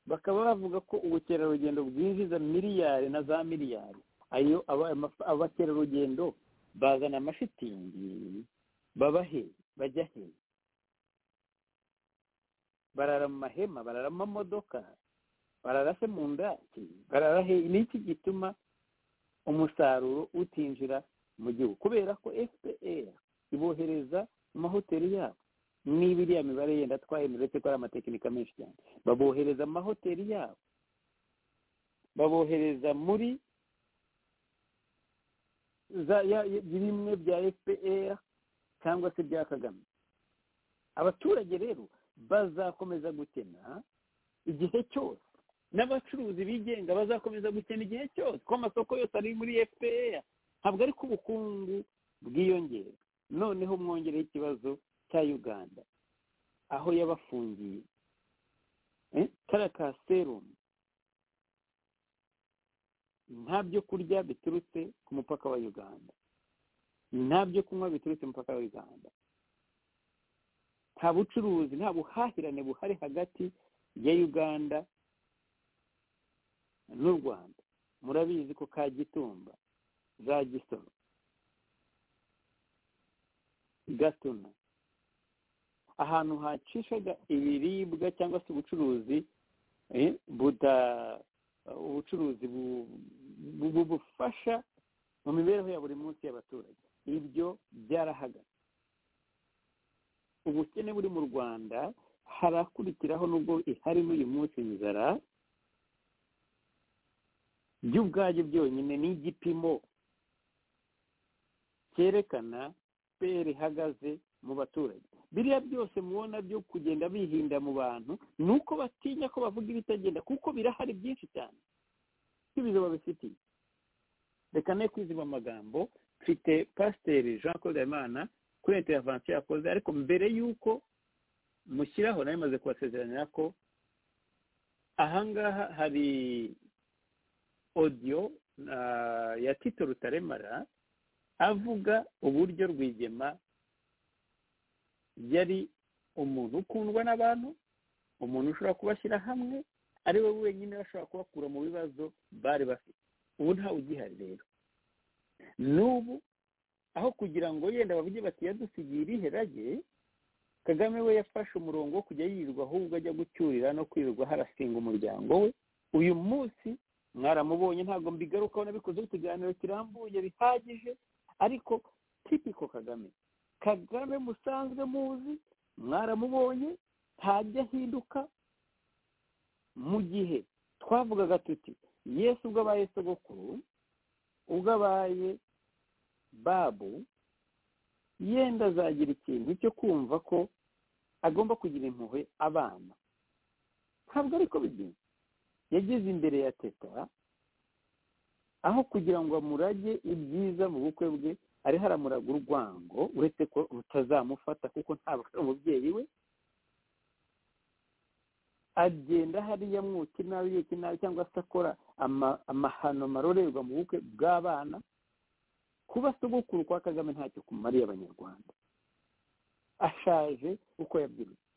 bakaba bavuga ko ubukerarugendo bwinjiza miliyari na za miliyari ayo aba- amafa- abakerarugendo bazana amashitingi baba he bajya he barara mu mahema barara mu mamodoka barara se mu ndaki barara he ni iki gituma umusaruro utinjira mu gihugu kubera ko fpr ibohereza mu mahoteli yabo niba iriya mibare yenda twayemeje ko ari amatekinika menshi cyane babohereza mu mahoteli yabo babohereza muri za ya- ya- bimwe bya fpr cyangwa se bya kagame abaturage rero bazakomeza gukena igihe cyose n'abacuruzi bigenga bazakomeza gukena igihe cyose kuko amasoko yose ari muri fpr ntabwo ari ko ubukungu bwiyongera noneho mwongereho ikibazo cya uganda aho yabafungiye agatara ka serumu nta byo kurya biturutse ku mupaka wa uganda nta byo kunywa biturutse ku mupaka wa uganda nta bucuruzi nta buhahirane buhari hagati ya uganda n'u rwanda murabizi ko kagitumba za gisoro gatuna ahantu hacishaga ibiribwa cyangwa se ubucuruzi buda ubucuruzi bufasha mu mibereho ya buri munsi y'abaturage ibyo byarahagaze ubukene buri mu rwanda harakurikiraho nubwo ihari n'uyu munsi inzara byo ubwabyo byonyine ni igipimo cyerekana peri ihagaze mu baturage biriya byose mubona byo kugenda bihinda mu bantu ni uko batinya ko bavuga ibitagenda kuko birahari byinshi cyane nk'ibizo babifitiye reka ne kwiziba amagambo mfite pasiteri jean claude habimana kuri intervention yakoze ariko mbere y'uko mushyiraho nawe maze kubasezeranira ko ahangaha hari odiyo ya tito rutaremara avuga uburyo rwigema yari umuntu ukundwa n'abantu umuntu ushobora kubashyira hamwe ari we wenyine bashobora kubakura mu bibazo bari bafite ubu ntawe ugihari rero n'ubu aho kugira ngo yenda bavuge bati yadusigiye irihe rage kagame we yafashe umurongo wo kujya yirirwa ahubwo ajya gucyurira no kwirirwa harasinga umuryango we uyu munsi mwaramubonye ntabwo mbigarukaho nabikozeho ikiganiro kirambuye bihagije ariko tipiko kagame kagame musanzwe muzi mwaramubonye ntajya ahinduka mu gihe twavugaga tuti yesu ubwo abaye sogokuru ubwo abaye babu yenda azagira ikintu cyo kumva ko agomba kugira impuhwe abana ntabwo ariko bigira yageze imbere ya teta aho kugira ngo amurage ibyiza mu bukwe bwe ariho aramuraga urwango uretse ko rutazamufata kuko ntabwo ari umubyeyi we agenda hariya amwuka inabi yuka inabi cyangwa se akora amahano marorerwa mu bukwe bw'abana kuba sogokuru kwa kagame ntacyo kumariye abanyarwanda ashaje uko yabyirutse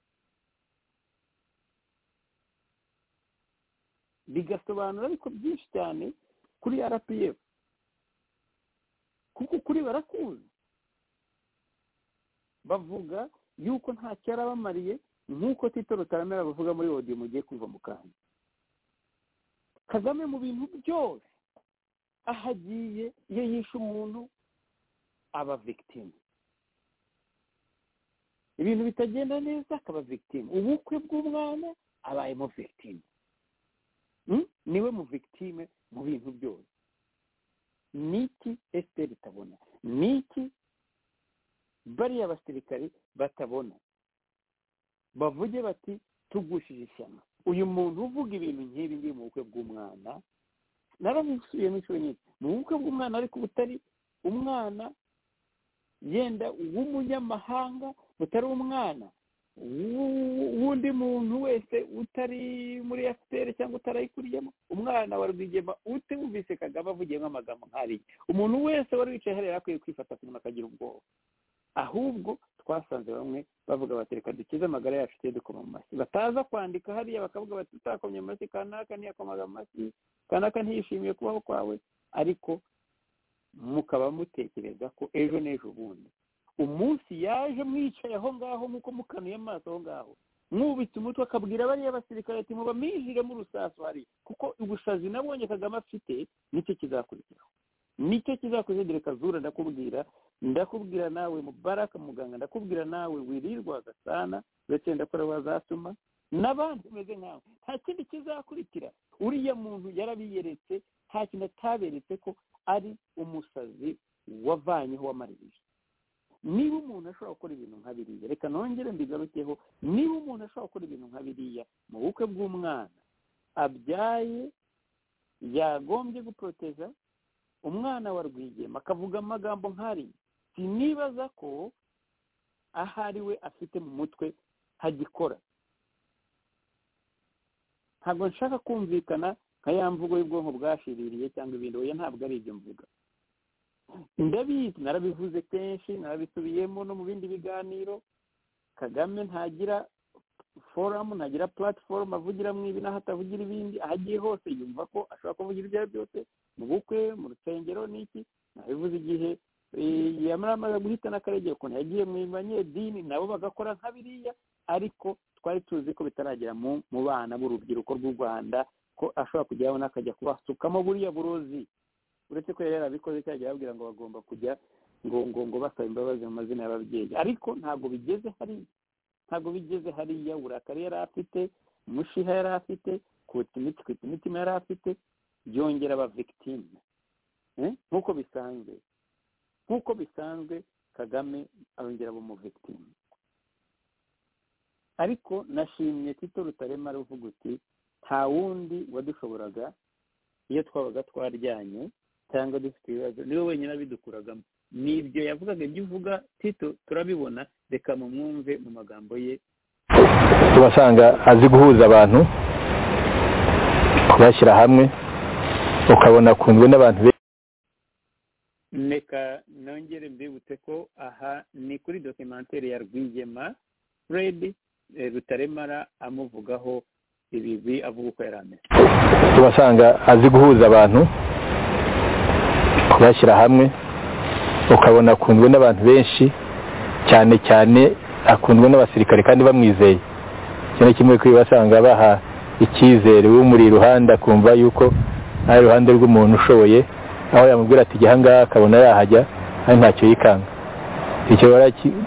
bigasobanura ariko byinshi cyane kuri rpf kuko kuri barakuzi bavuga yuko ntacyo yarabamariye nk'uko tito rutaramera bavuga muri odiyo mugiye kuva mu kanya kagame mu bintu byose aho agiye iyo yishe umuntu aba victime ibintu bitagenda neza akaba victime ubukwe bw'umwana abayemo victime niwe mu victime mu bintu byose niki esiteri itabona niki bariya abasirikari batabona bavuge bati tugushije ishyano uyu muntu uvuga ibintu nk'ibi ngibi mu bukwe bw'umwana narabisubiyemo inshuro nyinshi mu bukwe bw'umwana ariko butari umwana yenda w'umunyamahanga butari umwana w'undi muntu wese utari muri efuperi cyangwa utarayikuriyemo umwana wa rwigema utumvise kagame avugiyemo amagambo nk'ariya umuntu wese wari wicaye hariya akwiye kwifata kugira ngo akagira ubwoba ahubwo twasanze bamwe bavuga bati reka dukize amagara yacu tujye dukoma mu mashyi bataza kwandika hariya bakavuga bati utakomye amashyi kanaka ntiyakomaga amashyi kanaka ntiyishimiye kubaho kwawe ariko mukaba mutekereza ko ejo n'ejo bundi umunsi yaje mwicaye aho ngaho nk'uko mukanuye amaso aho ngaho mwubitse umutwe akabwira bariya basirikare ati mubamijiremo urusasu hari kuko ubushazi nabonye kagame afite nicyo kizakurikiraho nicyo kizakurikira kazura ndakubwira ndakubwira nawe mubaraka muganga ndakubwira nawe wirirwa gasana ndetse ndakora wazatuma n'abandi bameze nkawe nta kindi kizakurikira uriya muntu yarabiyeretse nta kintu ataberetse ko ari umusazi wavanyeho w'amaribije niba umuntu ashobora gukora ibintu nka biriya reka nongere mbigarukeho niba umuntu ashobora gukora ibintu nka biriya mu bukwe bw'umwana abyaye yagombye guporoteza umwana wa rwigema akavuga amagambo nk'ariya sinibaza ko ahari we afite mu mutwe hagikora ntabwo nshaka kumvikana nka ya mvugo y'ubwonko bwashiririye cyangwa ibindi oya ntabwo ari ibyo mvuga ndabizi narabivuze kenshi narabisubiyemo no mu bindi biganiro kagame ntagira foramu ntagira platform avugiramo ibi n'aho atavugira ibindi aho agiye hose yumva ko ashobora kuvugira ibyo ari byo byose mu bukwe mu rusengero n'iki nabivuze igihe yamara amaze guhitana akaregera ukuntu yagiye mu banyedini nabo bagakora nka biriya ariko twari tuzi ko bitaragera mu bana b'urubyiruko rw'u rwanda ko ashobora kujyaho n'akajya kubasukamo buriya burozi uretse ko yari yarabikoze cyangwa yababwira ngo bagomba kujya ngo ngo ngo basaba imbabazi mu mazina y'ababyeyi ariko ntabwo bigeze hariya ntabwo bigeze hariya uburakari yari afite umushiha yari afite kwita imiti kwita imitima yari afite byongera aba victime nk'uko bisanzwe nk'uko bisanzwe kagame arongera aba umuvictime ariko nashimye tito rutarema aruvuga uti nta wundi wadushoboraga iyo twabaga twaryanye cyangwa dufite ibibazo niwe wenyine abidukuragamo ni ibyo yavugaga ibyo uvuga tito turabibona reka mumwumve mu magambo ye tubasanga azi guhuza abantu kubashyira hamwe ukabona akunzwe n'abantu benshi reka nongere mbibutse ko aha ni kuri dokimantere ya rwigema redi rutaremara amuvugaho ibibi avuga uko yari ameze tubasanga azi guhuza abantu kubashyira hamwe ukabona akunzwe n'abantu benshi cyane cyane akundwe n'abasirikare kandi bamwizeye iki ni kimwe kubibasanga baha icyizere umuri iruhande akumva yuko ari iruhande rw'umuntu ushoboye aho yamubwira ati jya ahangaha akabona yahajya ari ntacyo yikanga icyo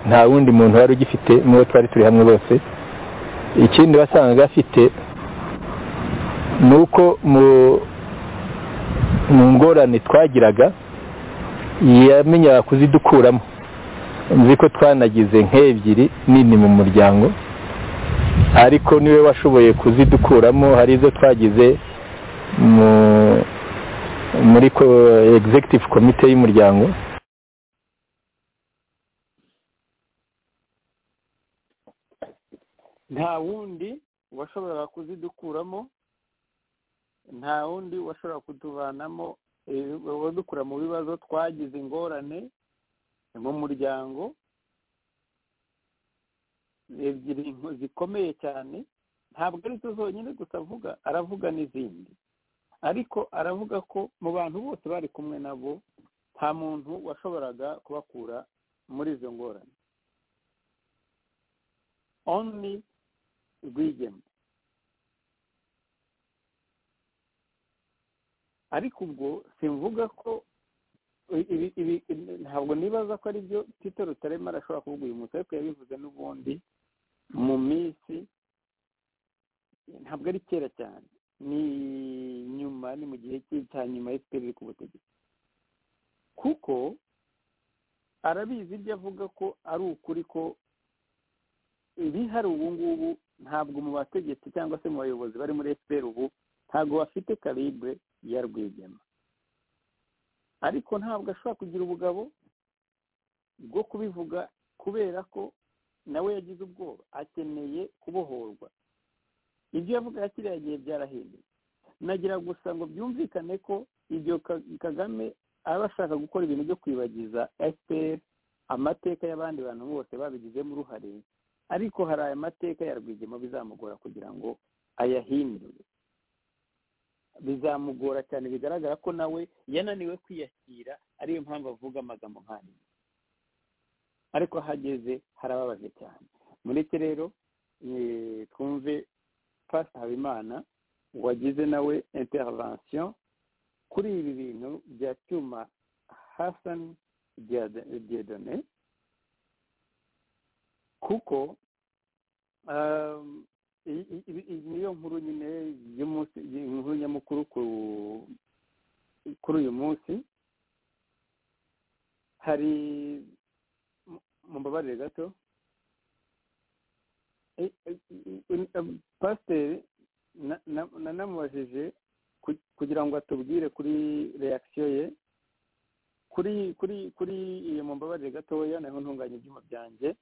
nta wundi muntu wari ugifite n'uwo twari turi hamwe bose ikindi wasangaga afite ni uko mu ngorane twagiraga yamenyaga kuzidukuramo nzi ko twanagize nk'ebyiri nini mu muryango ariko niwe washoboye kuzidukuramo hari izo twagize muri executive komite y'umuryango nta wundi washoboraga kuzidukuramo nta wundi washobora kutuvanamo wadukura mu bibazo twagize ingorane mu muryango ebyiri zikomeye cyane ntabwo ari zo zonyine gusa avuga aravuga n'izindi ariko aravuga ko mu bantu bose bari kumwe nabo nta muntu washoboraga kubakura muri izo ngorane only rwigema ariko ubwo simvuga ko ntabwo nibaza ko ari byo tito rutarema arashobora kuvuga uyu munsi ariko yabivuze n'ubundi mu minsi ntabwo ari kera cyane ni nyuma ni mu gihe cya nyuma efuperi iri ku butegetsi kuko arabizi ibyo avuga ko ari ukuri ko ibihari ubu ngubu ntabwo mu bategetsi cyangwa se mu bayobozi bari muri efuperi ubu ntabwo bafite karibure ya rwigema ariko ntabwo ashobora kugira ubugabo bwo kubivuga kubera ko nawe yagize ubwoba akeneye kubohorwa ibyo yavuga kiriya gihe byarahindutse nagira gusa ngo byumvikane ko ibyo kagame aba ashaka gukora ibintu byo kwibagiza fpr amateka y'abandi bantu bose babigizemo uruhare ariko hari aya mateka ya rwigema bizamugora kugira ngo ayahindure bizamugora cyane bigaragara ko nawe yananiwe kwiyakira ariyo mpamvu avuga amagambo nk'aya ariko ahageze harababaje cyane mureke rero twumve pasi habimana wagize nawe intervention kuri ibi bintu bya cyuma hasani diyadone kuko niyo nkuru nyine y'umunsi inkuru nyamukuru kuri uyu munsi hari mumbabarire gato pasiteri nanamubajije kugira ngo atubwire kuri reakisiyo ye kuri kuri kuri iyo mumbabarire gatoya naho ntunganya ibyuma byanjye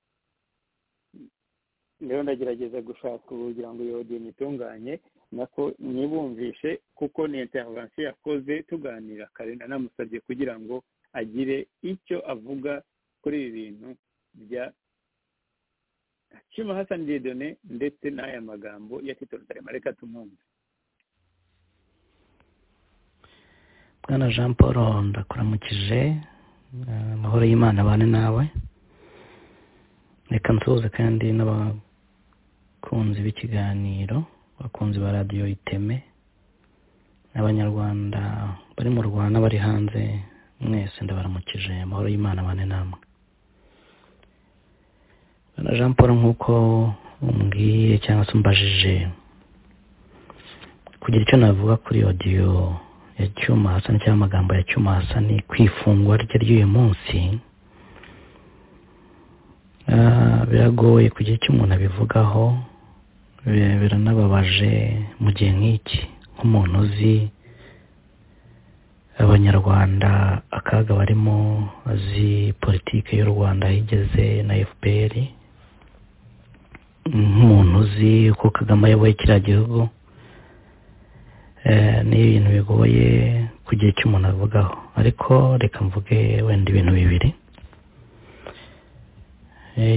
rero ndagerageza gushaka ubu kugira ngo iyo dini itunganye nako nibumvishe kuko ni intervention yakoze tuganira karenda namusabye kugira ngo agire icyo avuga kuri ibi bintu bya Hashim Hassan Dieudonné ndetse n'aya magambo ya Tito Rutarema reka tumwumve bwana jean paul ndakuramukije amahoro y'imana abane nawe reka nsuhuze kandi n'abakunzi b'ikiganiro abakunzi ba radiyo iteme n'abanyarwanda bari mu rwanda bari hanze mwese ndabaramukije amahoro y'imana abane namwe bwana jean paul nk'uko umbwiye cyangwa se umbajije kugira icyo navuga kuri odiyo ya cyuma hasani cyangwa amagambo ya cyuma hasani ku ifungwa rye ry'uyu munsi biragoye kugira icyo umuntu abivugaho biranababaje mu gihe nk'iki nk'umuntu uzi abanyarwanda akaga barimo azi politiki y'u rwanda igeze na fpr nk'umuntu uzi uko kagame ayoboye kiriya gihugu ni ibintu bigoye kugira icyo umuntu avugaho ariko reka mvuge wenda ibintu bibiri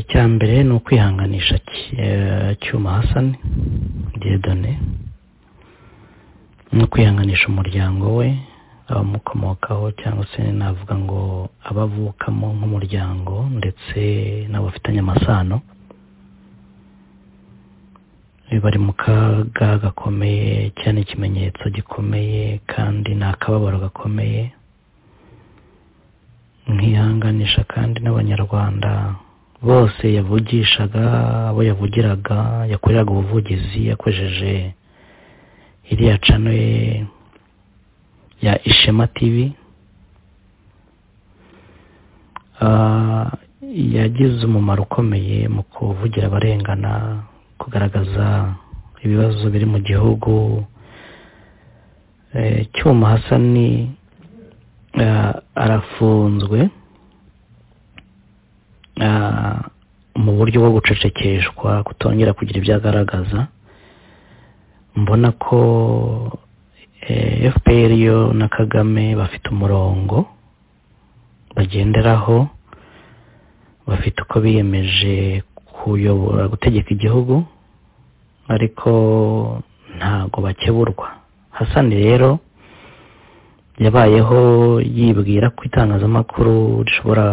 icya mbere ni ukwihanganisha cyuma hasani dedone ni ukwihanganisha umuryango we abamukomokaho cyangwa se navuga ngo abavukamo nk'umuryango ndetse n'abafitanye amasano bari mu kaga gakomeye cyane ikimenyetso gikomeye kandi ni akababaro gakomeye nkihanganisha kandi n'abanyarwanda bose yavugishaga abo yavugiraga yakoreraga ubuvugizi yakoresheje iriya cano ye ya ishema tivi yagize umumaro ukomeye mu kuvugira abarengana kugaragaza ibibazo biri mu gihugu cyuma hasani arafunzwe mu buryo bwo gucecekeshwa kutongera kugira ibyo agaragaza mbona ko fpr yo na kagame bafite umurongo bagenderaho bafite uko biyemeje kuyobora gutegeka igihugu ariko ntago bakeburwa hasani rero yabayeho yibwira ko itangazamakuru rishobora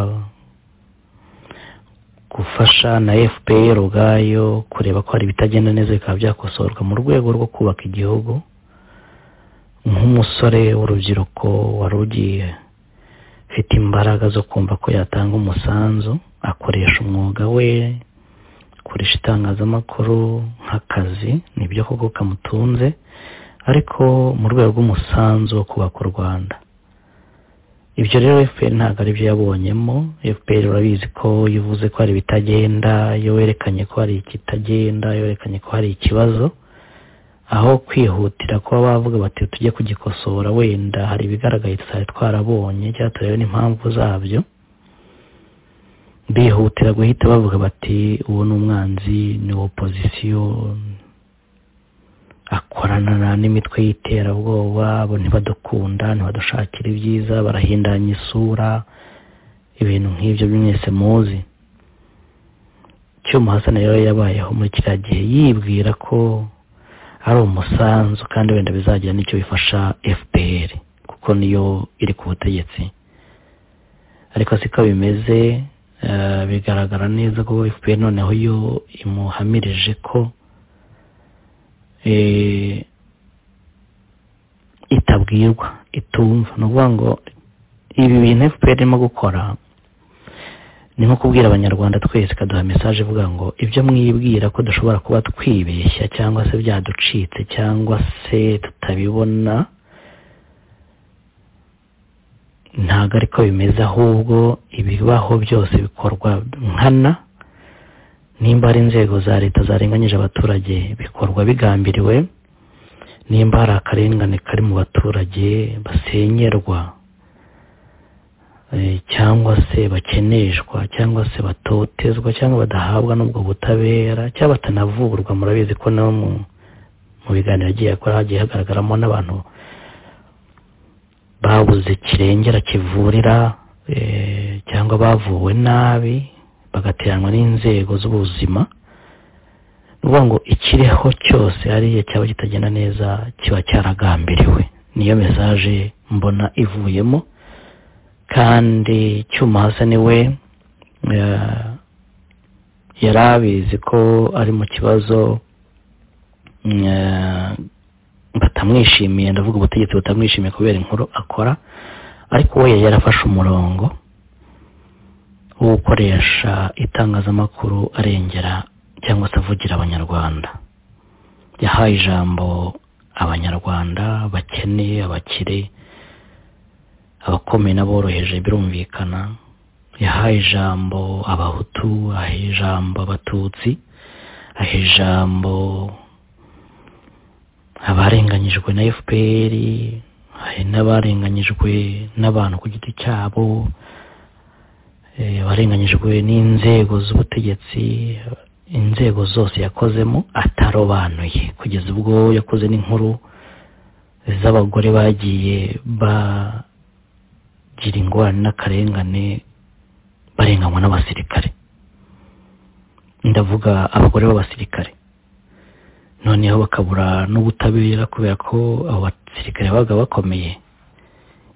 gufasha na fpr ubwayo kureba ko hari ibitagenda neza bikaba byakosorwa mu rwego rwo kubaka igihugu nk'umusore w'urubyiruko wari ugiye ufite imbaraga zo kumva ko yatanga umusanzu akoresha umwuga we akoresha itangazamakuru nk'akazi nibyo koko kamutunze ariko mu rwego rw'umusanzu wo kubaka u rwanda ibyo rero fpr ntabwo ari byo yabonyemo fpr urabizi ko iyo uvuze ko hari ibitagenda iyo werekanye ko hari ikitagenda iyo werekanye ko hari ikibazo aho kwihutira kuba bavuga bati tujye kugikosora wenda hari ibigaragaye tutari twarabonye cyangwa turebe n'impamvu zabyo bihutira guhita bavuga bati uwo ni umwanzi ni opozisiyo akorana n'imitwe y'iterabwoba bo ntibadukunda ntibadushakira ibyiza barahindanya isura ibintu nk'ibyo mwese muzi cyuma hasa rero yabayeho muri kiriya gihe yibwira ko ari umusanzu kandi wenda bizagira n'icyo bifasha fpr kuko niyo iri ku butegetsi ariko siko bimeze bigaragara neza ko fpr noneho yo imuhamirije ko itabwirwa itumva ni ukuvuga ngo ibi bintu fpr irimo gukora ni nko kubwira abanyarwanda twese ikaduha mesaje ivuga ngo ibyo mwibwira ko dushobora kuba twibeshya cyangwa se byaducitse cyangwa se tutabibona ntabwo ariko bimeze ahubwo ibibaho byose bikorwa nkana nimba hari inzego za leta zarenganyije abaturage bikorwa bigambiriwe nimba hari akarengane kari mu baturage basenyerwa cyangwa se bakeneshwa cyangwa se batotezwa cyangwa badahabwa n'ubwo butabera cyangwa batanavurwa murabizi ko nabo mu biganiro agiye akora hagiye hagaragaramo n'abantu babuze kirengera kivurira cyangwa bavuwe nabi bagateranwa n'inzego z'ubuzima ni ukuvuga ngo ikiriho cyose hariya cyaba kitagenda neza kiba cyaragambiriwe niyo mesaje mbona ivuyemo kandi cyuma hasa niwe yari abizi ko ari mu kibazo batamwishimiye ndavuga ubutegetsi butamwishimiye kubera inkuru akora ariko we yarafashe umurongo wo gukoresha itangazamakuru arengera cyangwa se avugira abanyarwanda yahaye ijambo abanyarwanda bakene abakire abakomeye n'aboroheje birumvikana yahaye ijambo abahutu ahaye ijambo abatutsi ahaye ijambo abarenganyijwe na fpr hari n'abarenganyijwe n'abantu ku giti cyabo abarenganyijwe n'inzego z'ubutegetsi inzego zose yakozemo atarobanuye kugeza ubwo yakoze n'inkuru z'abagore bagiye bagira ingorane n'akarengane barenganywa n'abasirikare ndavuga abagore b'abasirikare noneho bakabura n'ubutabera kubera ko abo basirikare babaga bakomeye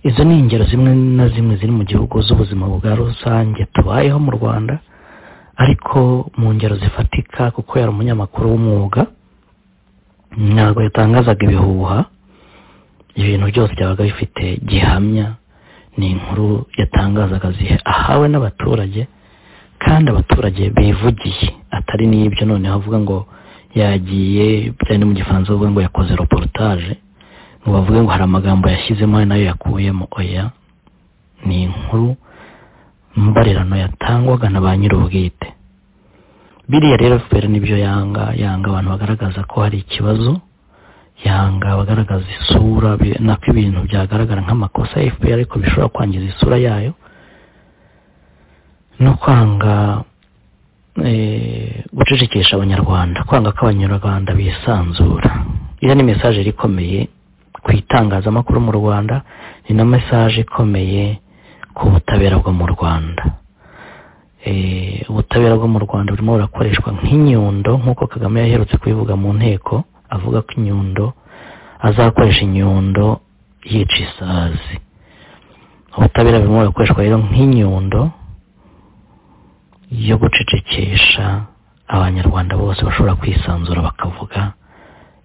izo ni ingero zimwe na zimwe ziri mu gihugu z'ubuzima bwa rusange tubayeho mu rwanda ariko mu ngero zifatika kuko yari umunyamakuru w'umwuga ntabwo yatangazaga ibihuha ibintu byose byabaga bifite gihamya ni inkuru yatangazaga zihe ahawe n'abaturage kandi abaturage bivugiye atari n'ibyo noneho avuga ngo yagiye bitewe no mu gifaransa bavuga ngo yakoze reportage ngo bavuge ngo hari amagambo yashyizemo nayo yakuyemo oya ni inkuru mbarerano yatangwaga na ba nyir'ubwite biriya rero fpr nibyo yanga yanga abantu bagaragaza ko hari ikibazo yanga bagaragaza isura nako ibintu byagaragara nk'amakosa ya fpr ariko bishobora kwangiza isura yayo no kwanga gucecekesha abanyarwanda kwanga ko abanyarwanda bisanzura iyo ni mesaje yari ikomeye ku itangazamakuru mu rwanda ni na mesaje ikomeye ku butabera bwo mu rwanda ubutabera bwo mu rwanda burimo burakoreshwa nk'inyundo nk'uko kagame yaherutse kubivuga mu nteko avuga ko inyundo azakoresha inyundo yica isazi ubutabera burimo burakoreshwa rero nk'inyundo yo gucecekesha abanyarwanda bose bashobora kwisanzura bakavuga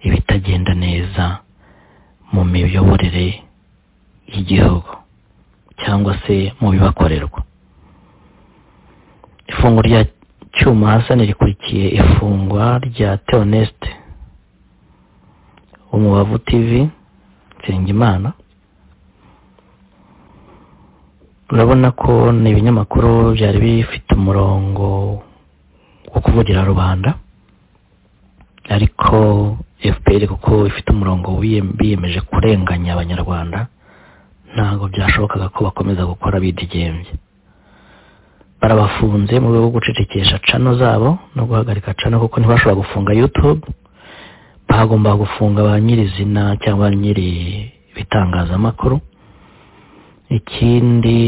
ibitagenda neza mu miyoborere y'igihugu cyangwa se mu bibakorerwa ifungwa rya cyuma hasani rikurikiye ifungwa rya teonesite umubavu tivi nsengimana urabona ko ni ibinyamakuru byari bifite umurongo wo kuvugira rubanda ariko fpr kuko ifite umurongo biyemeje kurenganya abanyarwanda ntabwo byashobokaga ko bakomeza gukora bidegembye barabafunze mu rwego rwo gucecekesha cano zabo no guhagarika cano kuko ntibashobora gufunga yutube bagomba gufunga ba nyirizina cyangwa ba nyiri ibitangazamakuru ikindi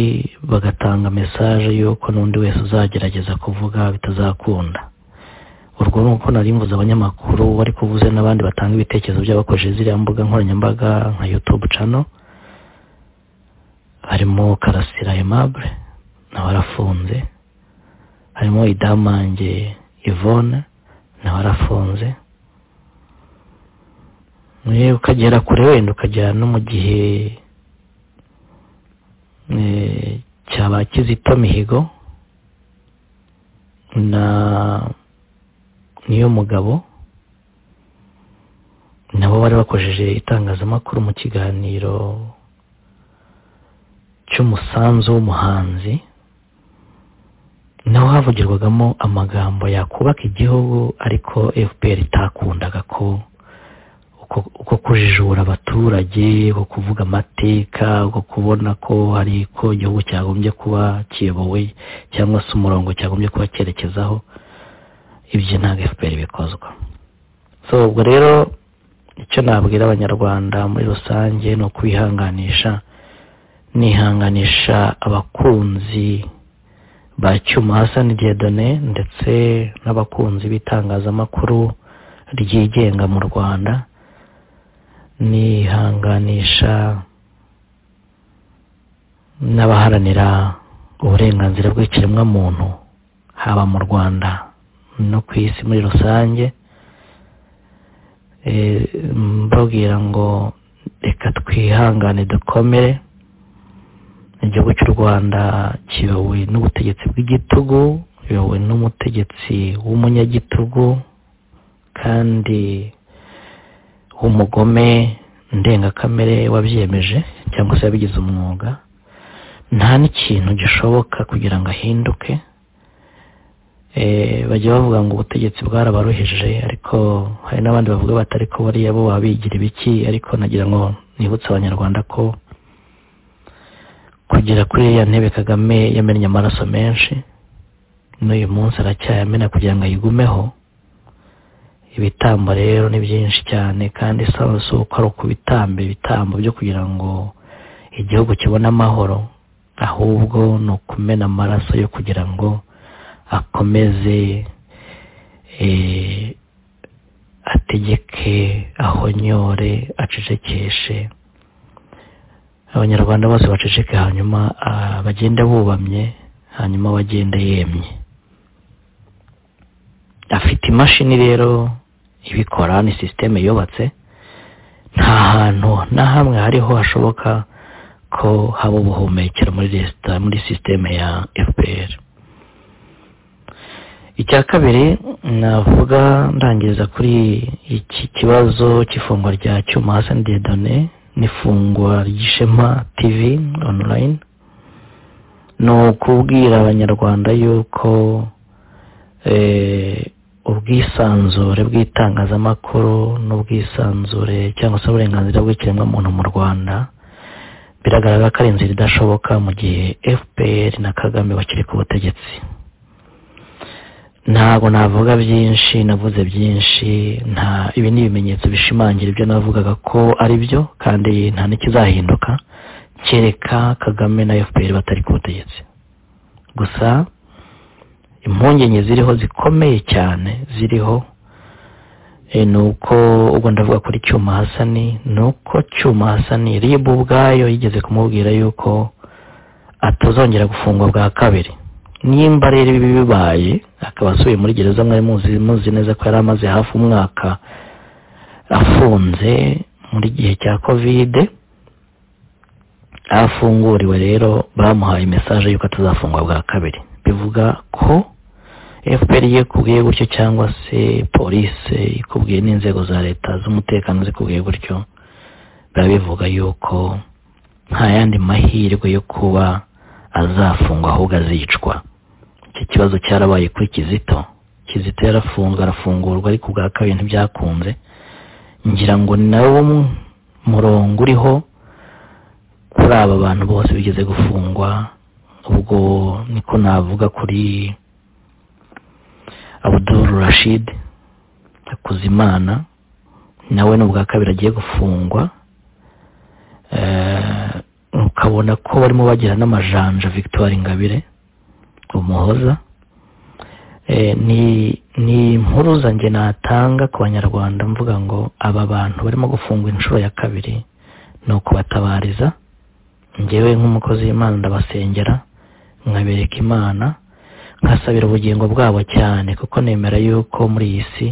bagatanga mesaje y'uko n'undi wese uzagerageza kuvuga bitazakunda urwo ni uko narimbuza abanyamakuru bari kuvuze n'abandi batanga ibitekerezo by'abakoresheje ziriya mbuga nkoranyambaga nka yutube cano harimo karasira aimable nawe arafunze harimo idamange yvonne nawe arafunze ukagera kure wenda ukagera no mu gihe cyaba kizito mihigo na niyo mugabo nabo bari bakojeje itangazamakuru mu kiganiro cy'umusanzu w'umuhanzi naho havugirwagamo amagambo yakubaka igihugu ariko fpr itakundaga ko uko kujijura abaturage uko kuvuga amateka uko kubona ko hari ko igihugu cyagombye kuba kiyobowe cyangwa se umurongo cyagombye kuba cyerekezaho ibyo ntabwo efuperi bikozwa so ubwo rero icyo nabwira abanyarwanda muri rusange ni ukwihanganisha nihanganisha abakunzi ba cyuma hasa n'igedone ndetse n'abakunzi b'itangazamakuru ryigenga mu rwanda nihanganisha n'abaharanira uburenganzira bw'ikiremwamuntu haba mu rwanda no ku isi muri rusange mbabwira ngo reka twihangane dukomere igihugu cy'u rwanda kiyobowe n'ubutegetsi bw'igitugu kiyobowe n'umutegetsi w'umunyagitugu kandi w'umugome ndengakamere wabyemeje cyangwa se wabigize umwuga nta n'ikintu gishoboka kugira ngo ahinduke bajya bavuga ngo ubutegetsi bwarabaruhije ariko hari n'abandi bavuga batari ko bariya bo babigira ibiki ariko nagira ngo nibutse abanyarwanda ko kugera kuri iriya ntebe kagame yamennye amaraso menshi n'uyu munsi aracyayamena kugira ngo ayigumeho ibitambo rero ni byinshi cyane kandi si uko ari ukubitamba ibitambo byo kugira ngo igihugu kibone amahoro ahubwo ni ukumena amaraso yo kugira ngo akomeze ategeke ahonyore acecekeshe abanyarwanda bose baceceke hanyuma bagenda bubamye hanyuma bagenda yemye afite imashini rero ibikora ni sisiteme yubatse nta hantu na hamwe hariho hashoboka ko haba ubuhumekero muri resita muri sisiteme ya fpr icya kabiri navuga ndangiriza kuri iki kibazo cy'ifungwa rya cyuma hasi dedone n'ifungwa ry'ishema tv online ni ukubwira abanyarwanda yuko ubwisanzure bw'itangazamakuru n'ubwisanzure cyangwa se uburenganzira bw'ikiremwamuntu mu rwanda biragaragara ko ari inzira idashoboka mu gihe fpr na kagame bakiri ku butegetsi ntabwo navuga byinshi navuze byinshi nta ibi ni ibimenyetso bishimangira ibyo navugaga ko ari byo kandi nta n'ikizahinduka kereka kagame na fpr batari ku butegetsi gusa impungenge ziriho zikomeye cyane ziriho ni uko ubwo ndavuga kuri cyuma hasani ni uko cyuma hasani ribu ubwayo yigeze kumubwira yuko atazongera gufungwa bwa kabiri nimba rero ibi bibaye akaba asubiye muri gereza mwari muzi neza ko yari amaze hafi umwaka afunze muri gihe cya kovide afunguriwe rero bamuhaye mesaje y'uko atazafungwa bwa kabiri bivuga ko fpr yikubwiye gutyo cyangwa se polisi ikubwiye n'inzego za leta z'umutekano zikubwiye gutyo biba bivuga yuko nta yandi mahirwe yo kuba azafungwa ahubwo azicwa iki kibazo cyarabaye kuri kizito kizito yarafunzwe arafungurwa ariko ubwa kabiri ntibyakunze ngira ngo nawo murongo uriho kuri aba bantu bose bigeze gufungwa ubwo niko navuga kuri abuduru rashid hakuzimana nawe ni ubwa kabiri agiye gufungwa ukabona ko barimo bagira n'amajanja victoire ingabire umuhoza ni impuruza njye natanga ku banyarwanda mvuga ngo aba bantu barimo gufungwa inshuro ya kabiri ni ukubatabariza ngewe nk'umukozi w'imana ndabasengera nkabereka imana nkasabira ubugingo bwabo cyane kuko nemera yuko muri iyi si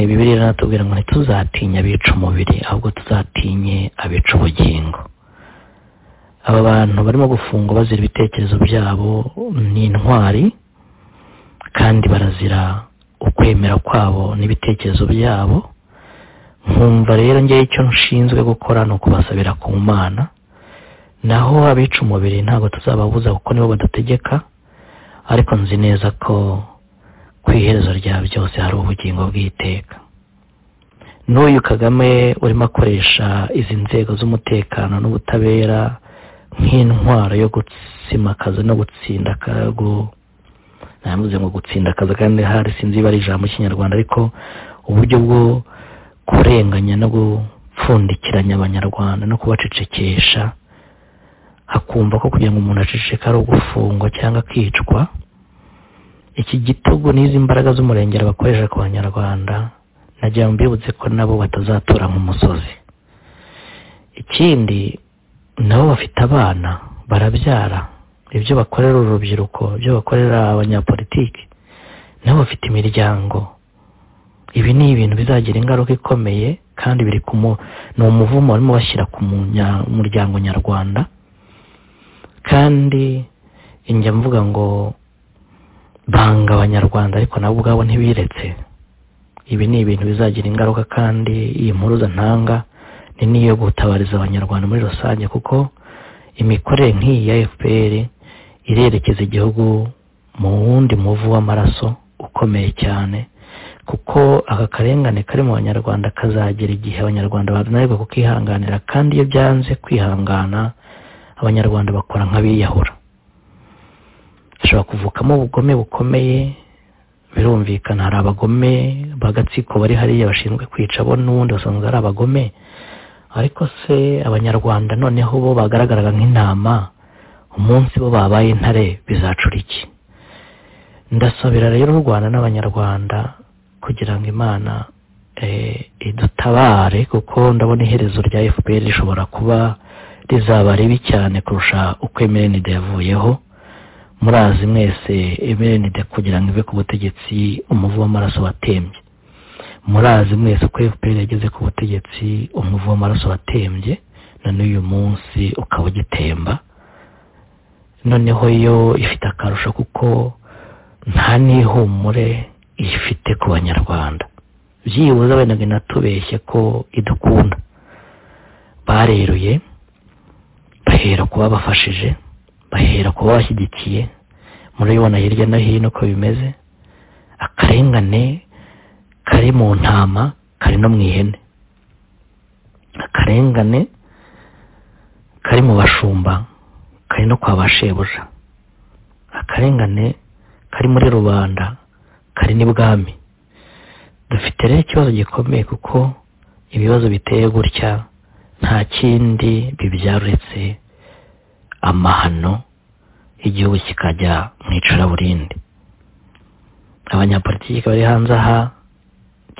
bibiri iranatubwira ngo ntituzatinya abica umubiri ahubwo tuzatinye abica ubugingo aba bantu barimo gufungwa bazira ibitekerezo byabo ni intwari kandi barazira ukwemera kwabo n'ibitekerezo byabo nkumva rero ngewe icyo nshinzwe gukora ni ukubasabira ku mana naho abica umubiri ntabwo tuzababuza kuko nibo badategeka ariko nzi neza ko ku iherezo rya byose hari ubugingo bw'iteka n'uyu kagame urimo akoresha izi nzego z'umutekano n'ubutabera nk'intwaro yo gusimakaza no gutsinda akago ntavuze ngo gutsinda akazi kandi hari sinzi ibara ijambo kinyarwanda ariko uburyo bwo kurenganya no gupfundikiranya abanyarwanda no kubacecekesha hakumva ko kugira ngo umuntu aceceke ari ugufungwa cyangwa akicwa iki gitugu n'izi mbaraga z'umurengera bakoresha ku banyarwanda nagira ngo mbibutse ko nabo batazatura nk'umusozi ikindi nabo bafite abana barabyara ibyo bakorera urubyiruko ibyo bakorera abanyapolitiki nabo bafite imiryango ibi ni ibintu bizagira ingaruka ikomeye kandi biri ku mu ni umuvumo barimo bashyira ku muryango nyarwanda kandi njya mvuga ngo banga abanyarwanda ariko nabo ubwabo ntibiretse ibi ni ibintu bizagira ingaruka kandi iyi mpuruza ntanga ni n'iyo gutabariza abanyarwanda muri rusange kuko imikorere nk'iyi ya fpr irerekeza igihugu mu wundi muvu w'amaraso ukomeye cyane kuko aka karengane kari mu banyarwanda kazagera igihe abanyarwanda bananirwa kukihanganira kandi iyo byanze kwihangana abanyarwanda bakora nk'abiyahura hashobora kuvukamo ubugome bukomeye birumvikana hari abagome bagatsiko bari hariya bashinzwe kwica bo n'ubundi basanzwe ari abagome ariko se abanyarwanda noneho bo bagaragaraga nk'intama umunsi bo babaye intare bizacura iki ndasabira rero u rwanda n'abanyarwanda kugira ngo imana idutabare kuko ndabona iherezo rya fpr rishobora kuba rizaba ribi cyane kurusha uko emerenide yavuyeho murazi mwese emerenide kugira ngo ive ku butegetsi umuvu w'amaraso watembye murazi mwese uko fpr yageze ku butegetsi umuvu w'amaraso watembye none uyu munsi ukaba ugitemba noneho yo ifite akarusho kuko nta n'ihumure ifite ku banyarwanda byibuze wenda inatubeshye ko idukunda bareruye bahera ku babafashije bahera ku babashyigikiye murabibona hirya no hino uko bimeze akarengane kari mu ntama kari no mu ihene akarengane kari mu bashumba kari no kwa ba shebuja akarengane kari muri rubanda kari n'ibwami dufite rero ikibazo gikomeye kuko ibibazo biteye gutya nta kindi bibyaruretse amahano igihugu kikajya mu icuraburindi abanyapolitiki bari hanze aha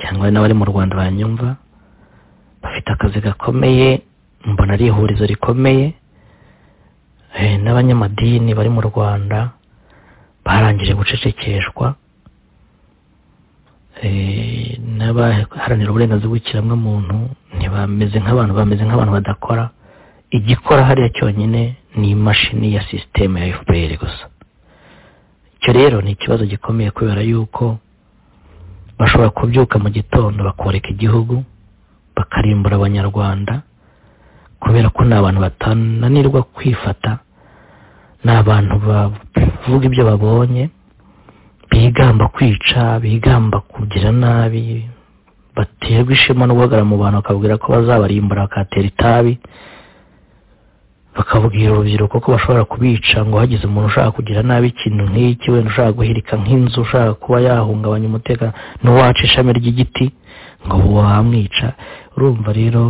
cyangwa n'abari mu rwanda banyumva bafite akazi gakomeye mbona ari ihurizo rikomeye n'abanyamadini bari mu rwanda barangije gucecekeshwa n'abaharanira uburenganzira bw'ikiremwamuntu ntibameze nk'abantu bameze nk'abantu badakora igikora hariya cyonyine ni imashini ya sisiteme ya fpr gusa icyo rero ni ikibazo gikomeye kubera yuko bashobora kubyuka mu gitondo bakoreka igihugu bakarimbura abanyarwanda kubera ko ni abantu batananirwa kwifata ni abantu bavuga ibyo babonye bigamba kwica bigamba kugira nabi baterwa ishema no guhagarara mu bantu bakabwira ko bazabarimbura bakatera itabi bakabwira urubyiruko ko bashobora kubica ngo hagize umuntu ushaka kugira nabi ikintu nk'iki wenda ushaka guhirika nk'inzu ushaka kuba yahungabanya umutekano n'uwaca ishami ry'igiti ngo wamwica urumva rero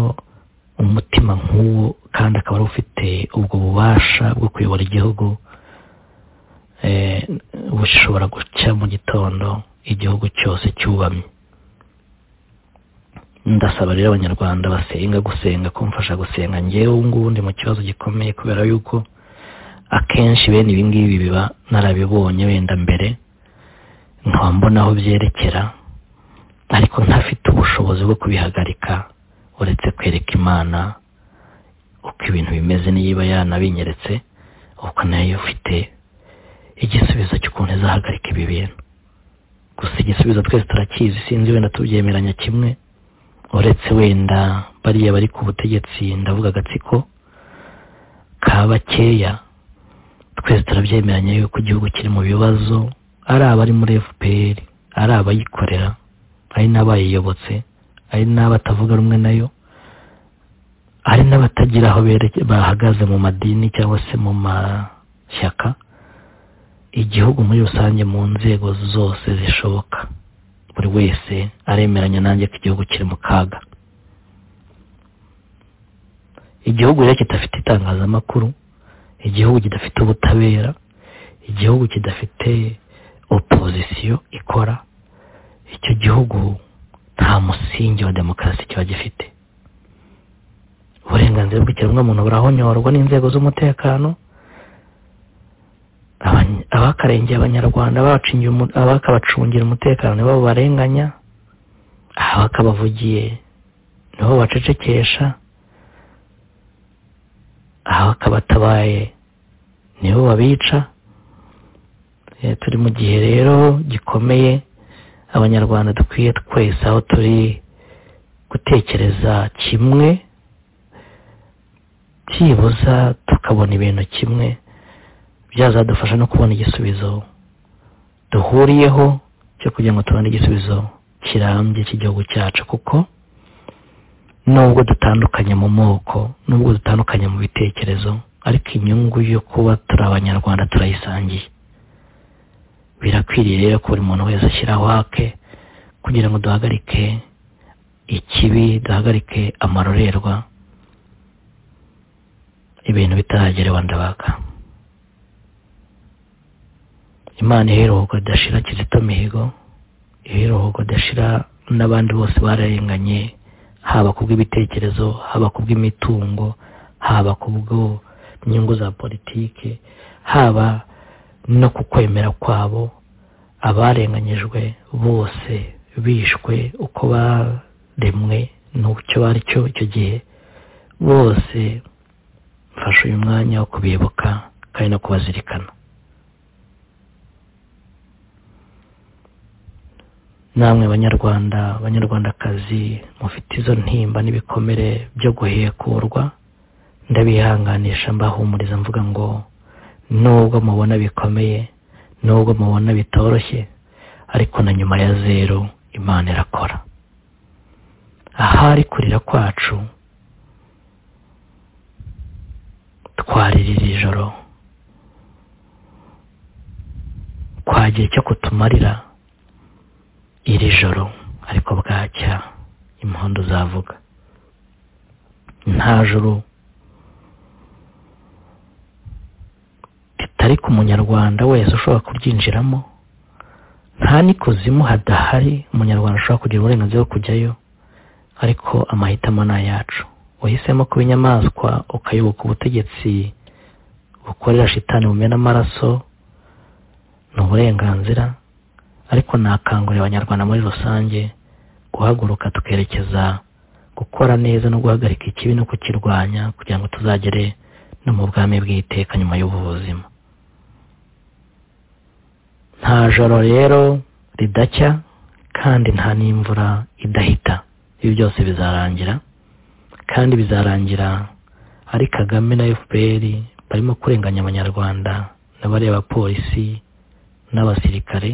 umutima nk'uwo kandi akaba ari ufite ubwo bubasha bwo kuyobora igihugu bushobora guca mu gitondo igihugu cyose cyubamye ndasaba rero abanyarwanda basenga gusenga kumfasha gusenga ngewe ngubundi mu kibazo gikomeye kubera yuko akenshi bene ibi ngibi biba narabibonye wenda mbere nkaba mbona aho byerekera ariko ntafite ubushobozi bwo kubihagarika uretse kwereka imana uko ibintu bimeze niba yanabinyeretse uko nayo ufite igisubizo cy'ukuntu izahagarika ibi bintu gusa igisubizo twese turakizi sinzi wenda tubyemeranya kimwe uretse wenda bariya bari ku butegetsi ndavuga agatsiko ka bakeya twese turabyemeranya yuko igihugu kiri mu bibazo ari abari muri fpr ari abayikorera ari n'abayiyobotse hari n'abatavuga rumwe nayo hari n'abatagira aho bahagaze mu madini cyangwa se mu mashyaka igihugu muri rusange mu nzego zose zishoboka buri wese aremeranya nanjye ko igihugu kiri mu kaga igihugu rero kidafite itangazamakuru igihugu kidafite ubutabera igihugu kidafite opozisiyo ikora icyo gihugu nta musingi wa demokarasi kiba gifite uburenganzira bw'ikiremwamuntu burahonyorwa n'inzego z'umutekano abakarengeye abanyarwanda abakabacungira umutekano nibo barenganya abakabavugiye nibo bacecekesha abakabatabaye nibo babica turi mu gihe rero gikomeye abanyarwanda dukwiye twese aho turi gutekereza kimwe byibuza tukabona ibintu kimwe byazadufasha no kubona igisubizo duhuriyeho cyo kugira ngo tubone igisubizo kirambye cy'igihugu cyacu kuko nubwo dutandukanye mu moko nubwo dutandukanye mu bitekerezo ariko inyungu yo kuba turi abanyarwanda turayisangiye birakwiriye rero ko buri muntu wese ashyiraho hake kugira ngo duhagarike ikibi duhagarike amarorerwa ibintu bitaragerewe ndabaga imana iheruka idashira kizito mihigo iheruka idashira n'abandi bose bararenganye haba ku bw'ibitekerezo haba ku bw'imitungo haba ku bw'inyungu za politiki haba no ku kwemera kwabo abarenganyijwe bose bishwe uko baremwe n'icyo bari cyo icyo gihe bose mfashe uyu mwanya wo kubibuka kandi no kubazirikana namwe banyarwanda banyarwandakazi mufite izo ntimba n'ibikomere byo guhekurwa ndabihanganisha mbahumuriza mvuga ngo nubwo mubona bikomeye nubwo mubona bitoroshye ariko na nyuma ya zeru imana irakora ahari kurira kwacu twarira iri joro twagira icyo kutumarira iri joro ariko bwacya impundu zavuga nta joro ritari ku munyarwanda wese ushobora kuryinjiramo nta n'ikuzimu hadahari umunyarwanda ashobora kugira uburenganzira bwo kujyayo ariko amahitamo ni ayacu wahisemo kuba inyamaswa ukayoboka ubutegetsi bukorera shitani bumena amaraso ni uburenganzira ariko nakangurira abanyarwanda muri rusange guhaguruka tukerekeza gukora neza no guhagarika ikibi no kukirwanya kugira ngo tuzagere no mu bwami bw'iteka nyuma y'ubu buzima nta joro rero ridacya kandi nta n'imvura idahita ibi byose bizarangira kandi bizarangira ari kagame na fpr barimo kurenganya abanyarwanda n'abareba polisi n'abasirikare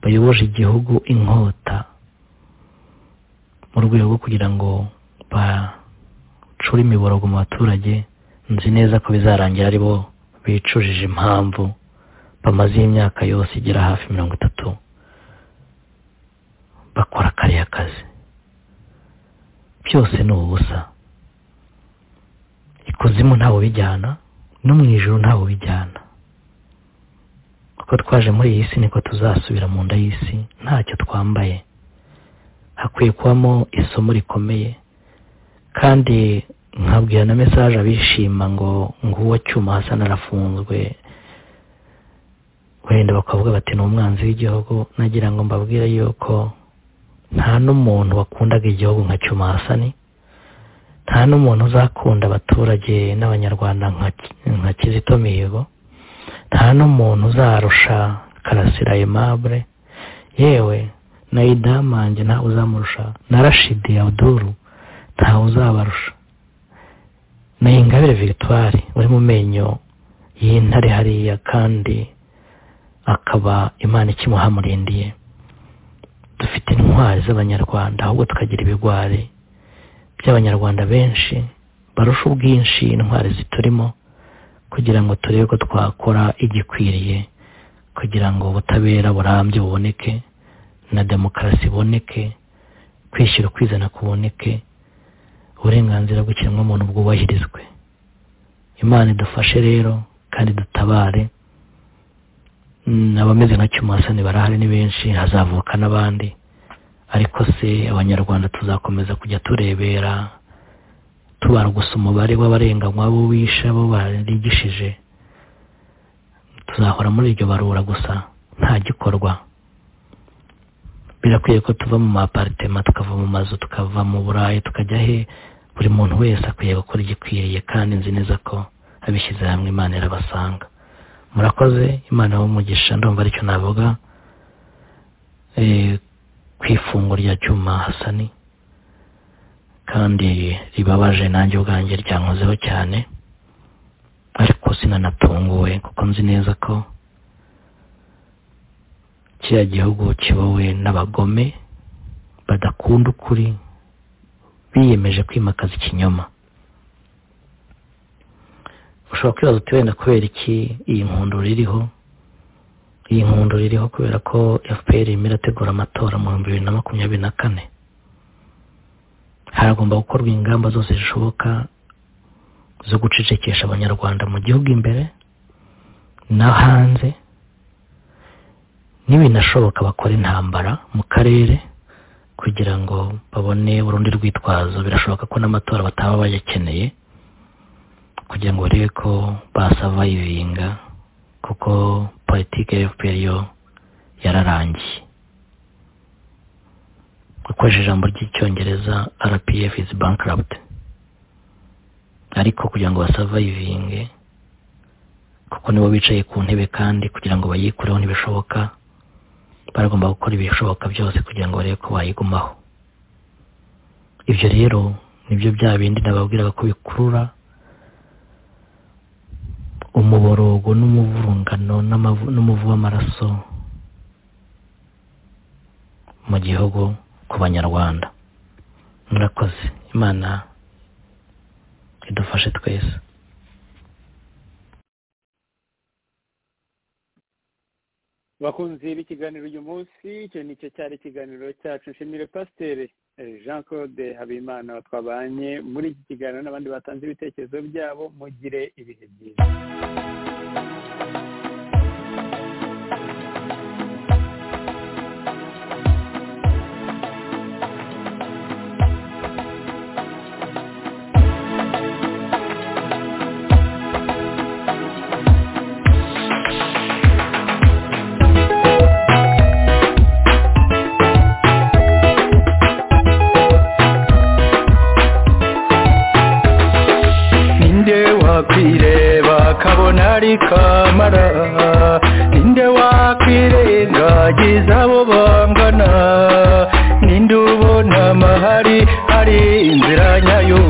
bayoboje igihugu inkota mu rwego rwo kugira ngo bacure imiborogo mu baturage nzi neza ko bizarangira ari bo bicujije impamvu bamazeho imyaka yose igera hafi mirongo itatu bakora kariya kazi byose ni ubusa ikuzimu ntawe ubijyana no mu ijoro ntawe ubijyana uko twaje muri iyi si niko tuzasubira mu nda y'isi ntacyo twambaye hakwiye kubamo isomo rikomeye kandi nkabwira na mesaje abishima ngo nguwo cyuma hasa narafunzwe wenda bakavuga bati ni umwanzi w'igihugu nagira ngo mbabwire yuko nta n'umuntu wakundaga igihugu nka cyuma hasani nta n'umuntu uzakunda abaturage n'abanyarwanda nka kizito mihigo nta n'umuntu uzarusha karasira aimable yewe na idamange ntawe uzamurusha na rashidi abuduru ntawe uzabarusha na ingabire victoire uri mu menyo y'intare hariya kandi akaba imana ikimuhamurindiye dufite intwari z'abanyarwanda ahubwo tukagira ibigwari by'abanyarwanda benshi barusha ubwinshi intwari ziturimo kugira ngo turebe ko twakora igikwiriye kugira ngo ubutabera burambye buboneke na demokarasi iboneke kwishyira ukwizana kuboneke uburenganzira bw'ikiremwamuntu bwubahirizwe imana idufashe rero kandi dutabare abameze nka cyumasani barahari ni benshi hazavuka n'abandi ariko se abanyarwanda tuzakomeza kujya turebera tubara gusa umubare w'abarenganywa bo bishe bo barigishije tuzahora muri iryo barura gusa nta gikorwa birakwiye ko tuva mu maparitema tukava mu mazu tukava mu burayi tukajya he buri muntu wese akwiye gukora igikwiriye kandi nzi neza ko abishyize hamwe imana irabasanga murakoze imana y'umugisha ndumva aricyo navuga ku ifunguro rya cyuma hasani kandi ribabaje nanjye ubwanjye ryankozeho cyane ariko sinanatunguwe kuko nzi neza ko kiriya gihugu kibowe n'abagome badakunda ukuri biyemeje kwimakaza ikinyoma ushobora kwibaza uti wenda kubera iki iyi nkundura iriho iyi nkundura iriho kubera ko fpr irimo irategura amatora mu bihumbi bibiri na makumyabiri na kane haragomba gukorwa ingamba zose zishoboka zo gucecekesha abanyarwanda mu gihugu imbere no hanze n'ibinashoboka bakora intambara mu karere kugira ngo babone urundi rwitwazo birashoboka ko n'amatora bataba bayakeneye kugira ngo barebe ko basavayivinga kuko politiki ya fpr yo yararangiye ukoresheje ijambo ry'icyongereza rpf is bankrupt ariko kugira ngo basavayivinge kuko nibo bicaye ku ntebe kandi kugira ngo bayikureho ntibishoboka baragomba gukora ibishoboka byose kugira ngo barebe ko bayigumaho ibyo rero nibyo bya bindi nababwiraga ko bikurura umuborogo n'umuvurungano n'umuvu w'amaraso mu gihugu ku banyarwanda murakoze imana idufashe twese bakunze b'ikiganiro uyu munsi icyo nicyo cyari ikiganiro cyacu nshimire pasiteri jean claude habimana twabanye muri iki kiganiro n'abandi batanze ibitekerezo byabo mugire ibihe byiza kabona ari kamara ninde wakwirengagiza abo bangana ninde ubona amahari hari inzira nyayo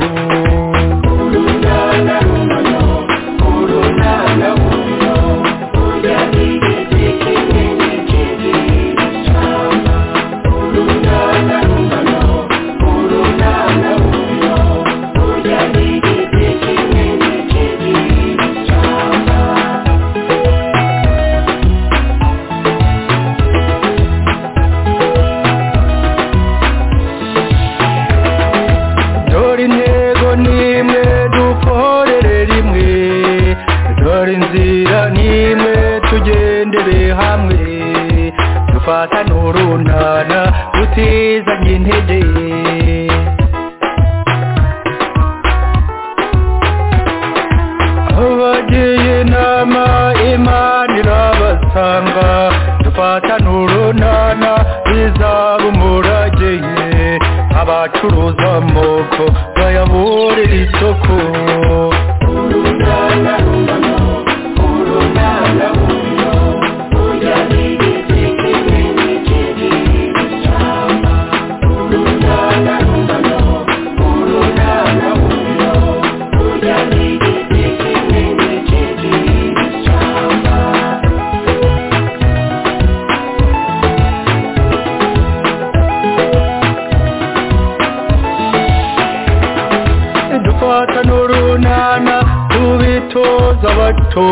gutoza abato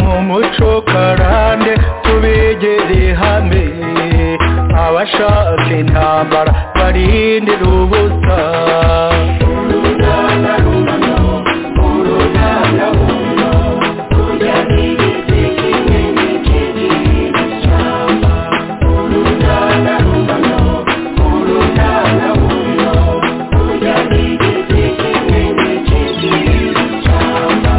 mu muco karande tubegere hamwe abashaka intambara barindira ubusa uruganda rumano uruganda rumano kurya n'igiti kimwe n'ikindi cy'ishyamba uruganda rumano uruganda rumano kurya n'igiti kimwe n'ikindi cy'ishyamba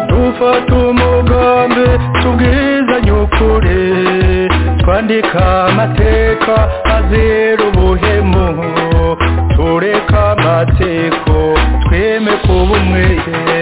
dufata umugambi tubwizanye ukuri twandika amateka azira ubuhemu tureka amateko tweme kuba umwere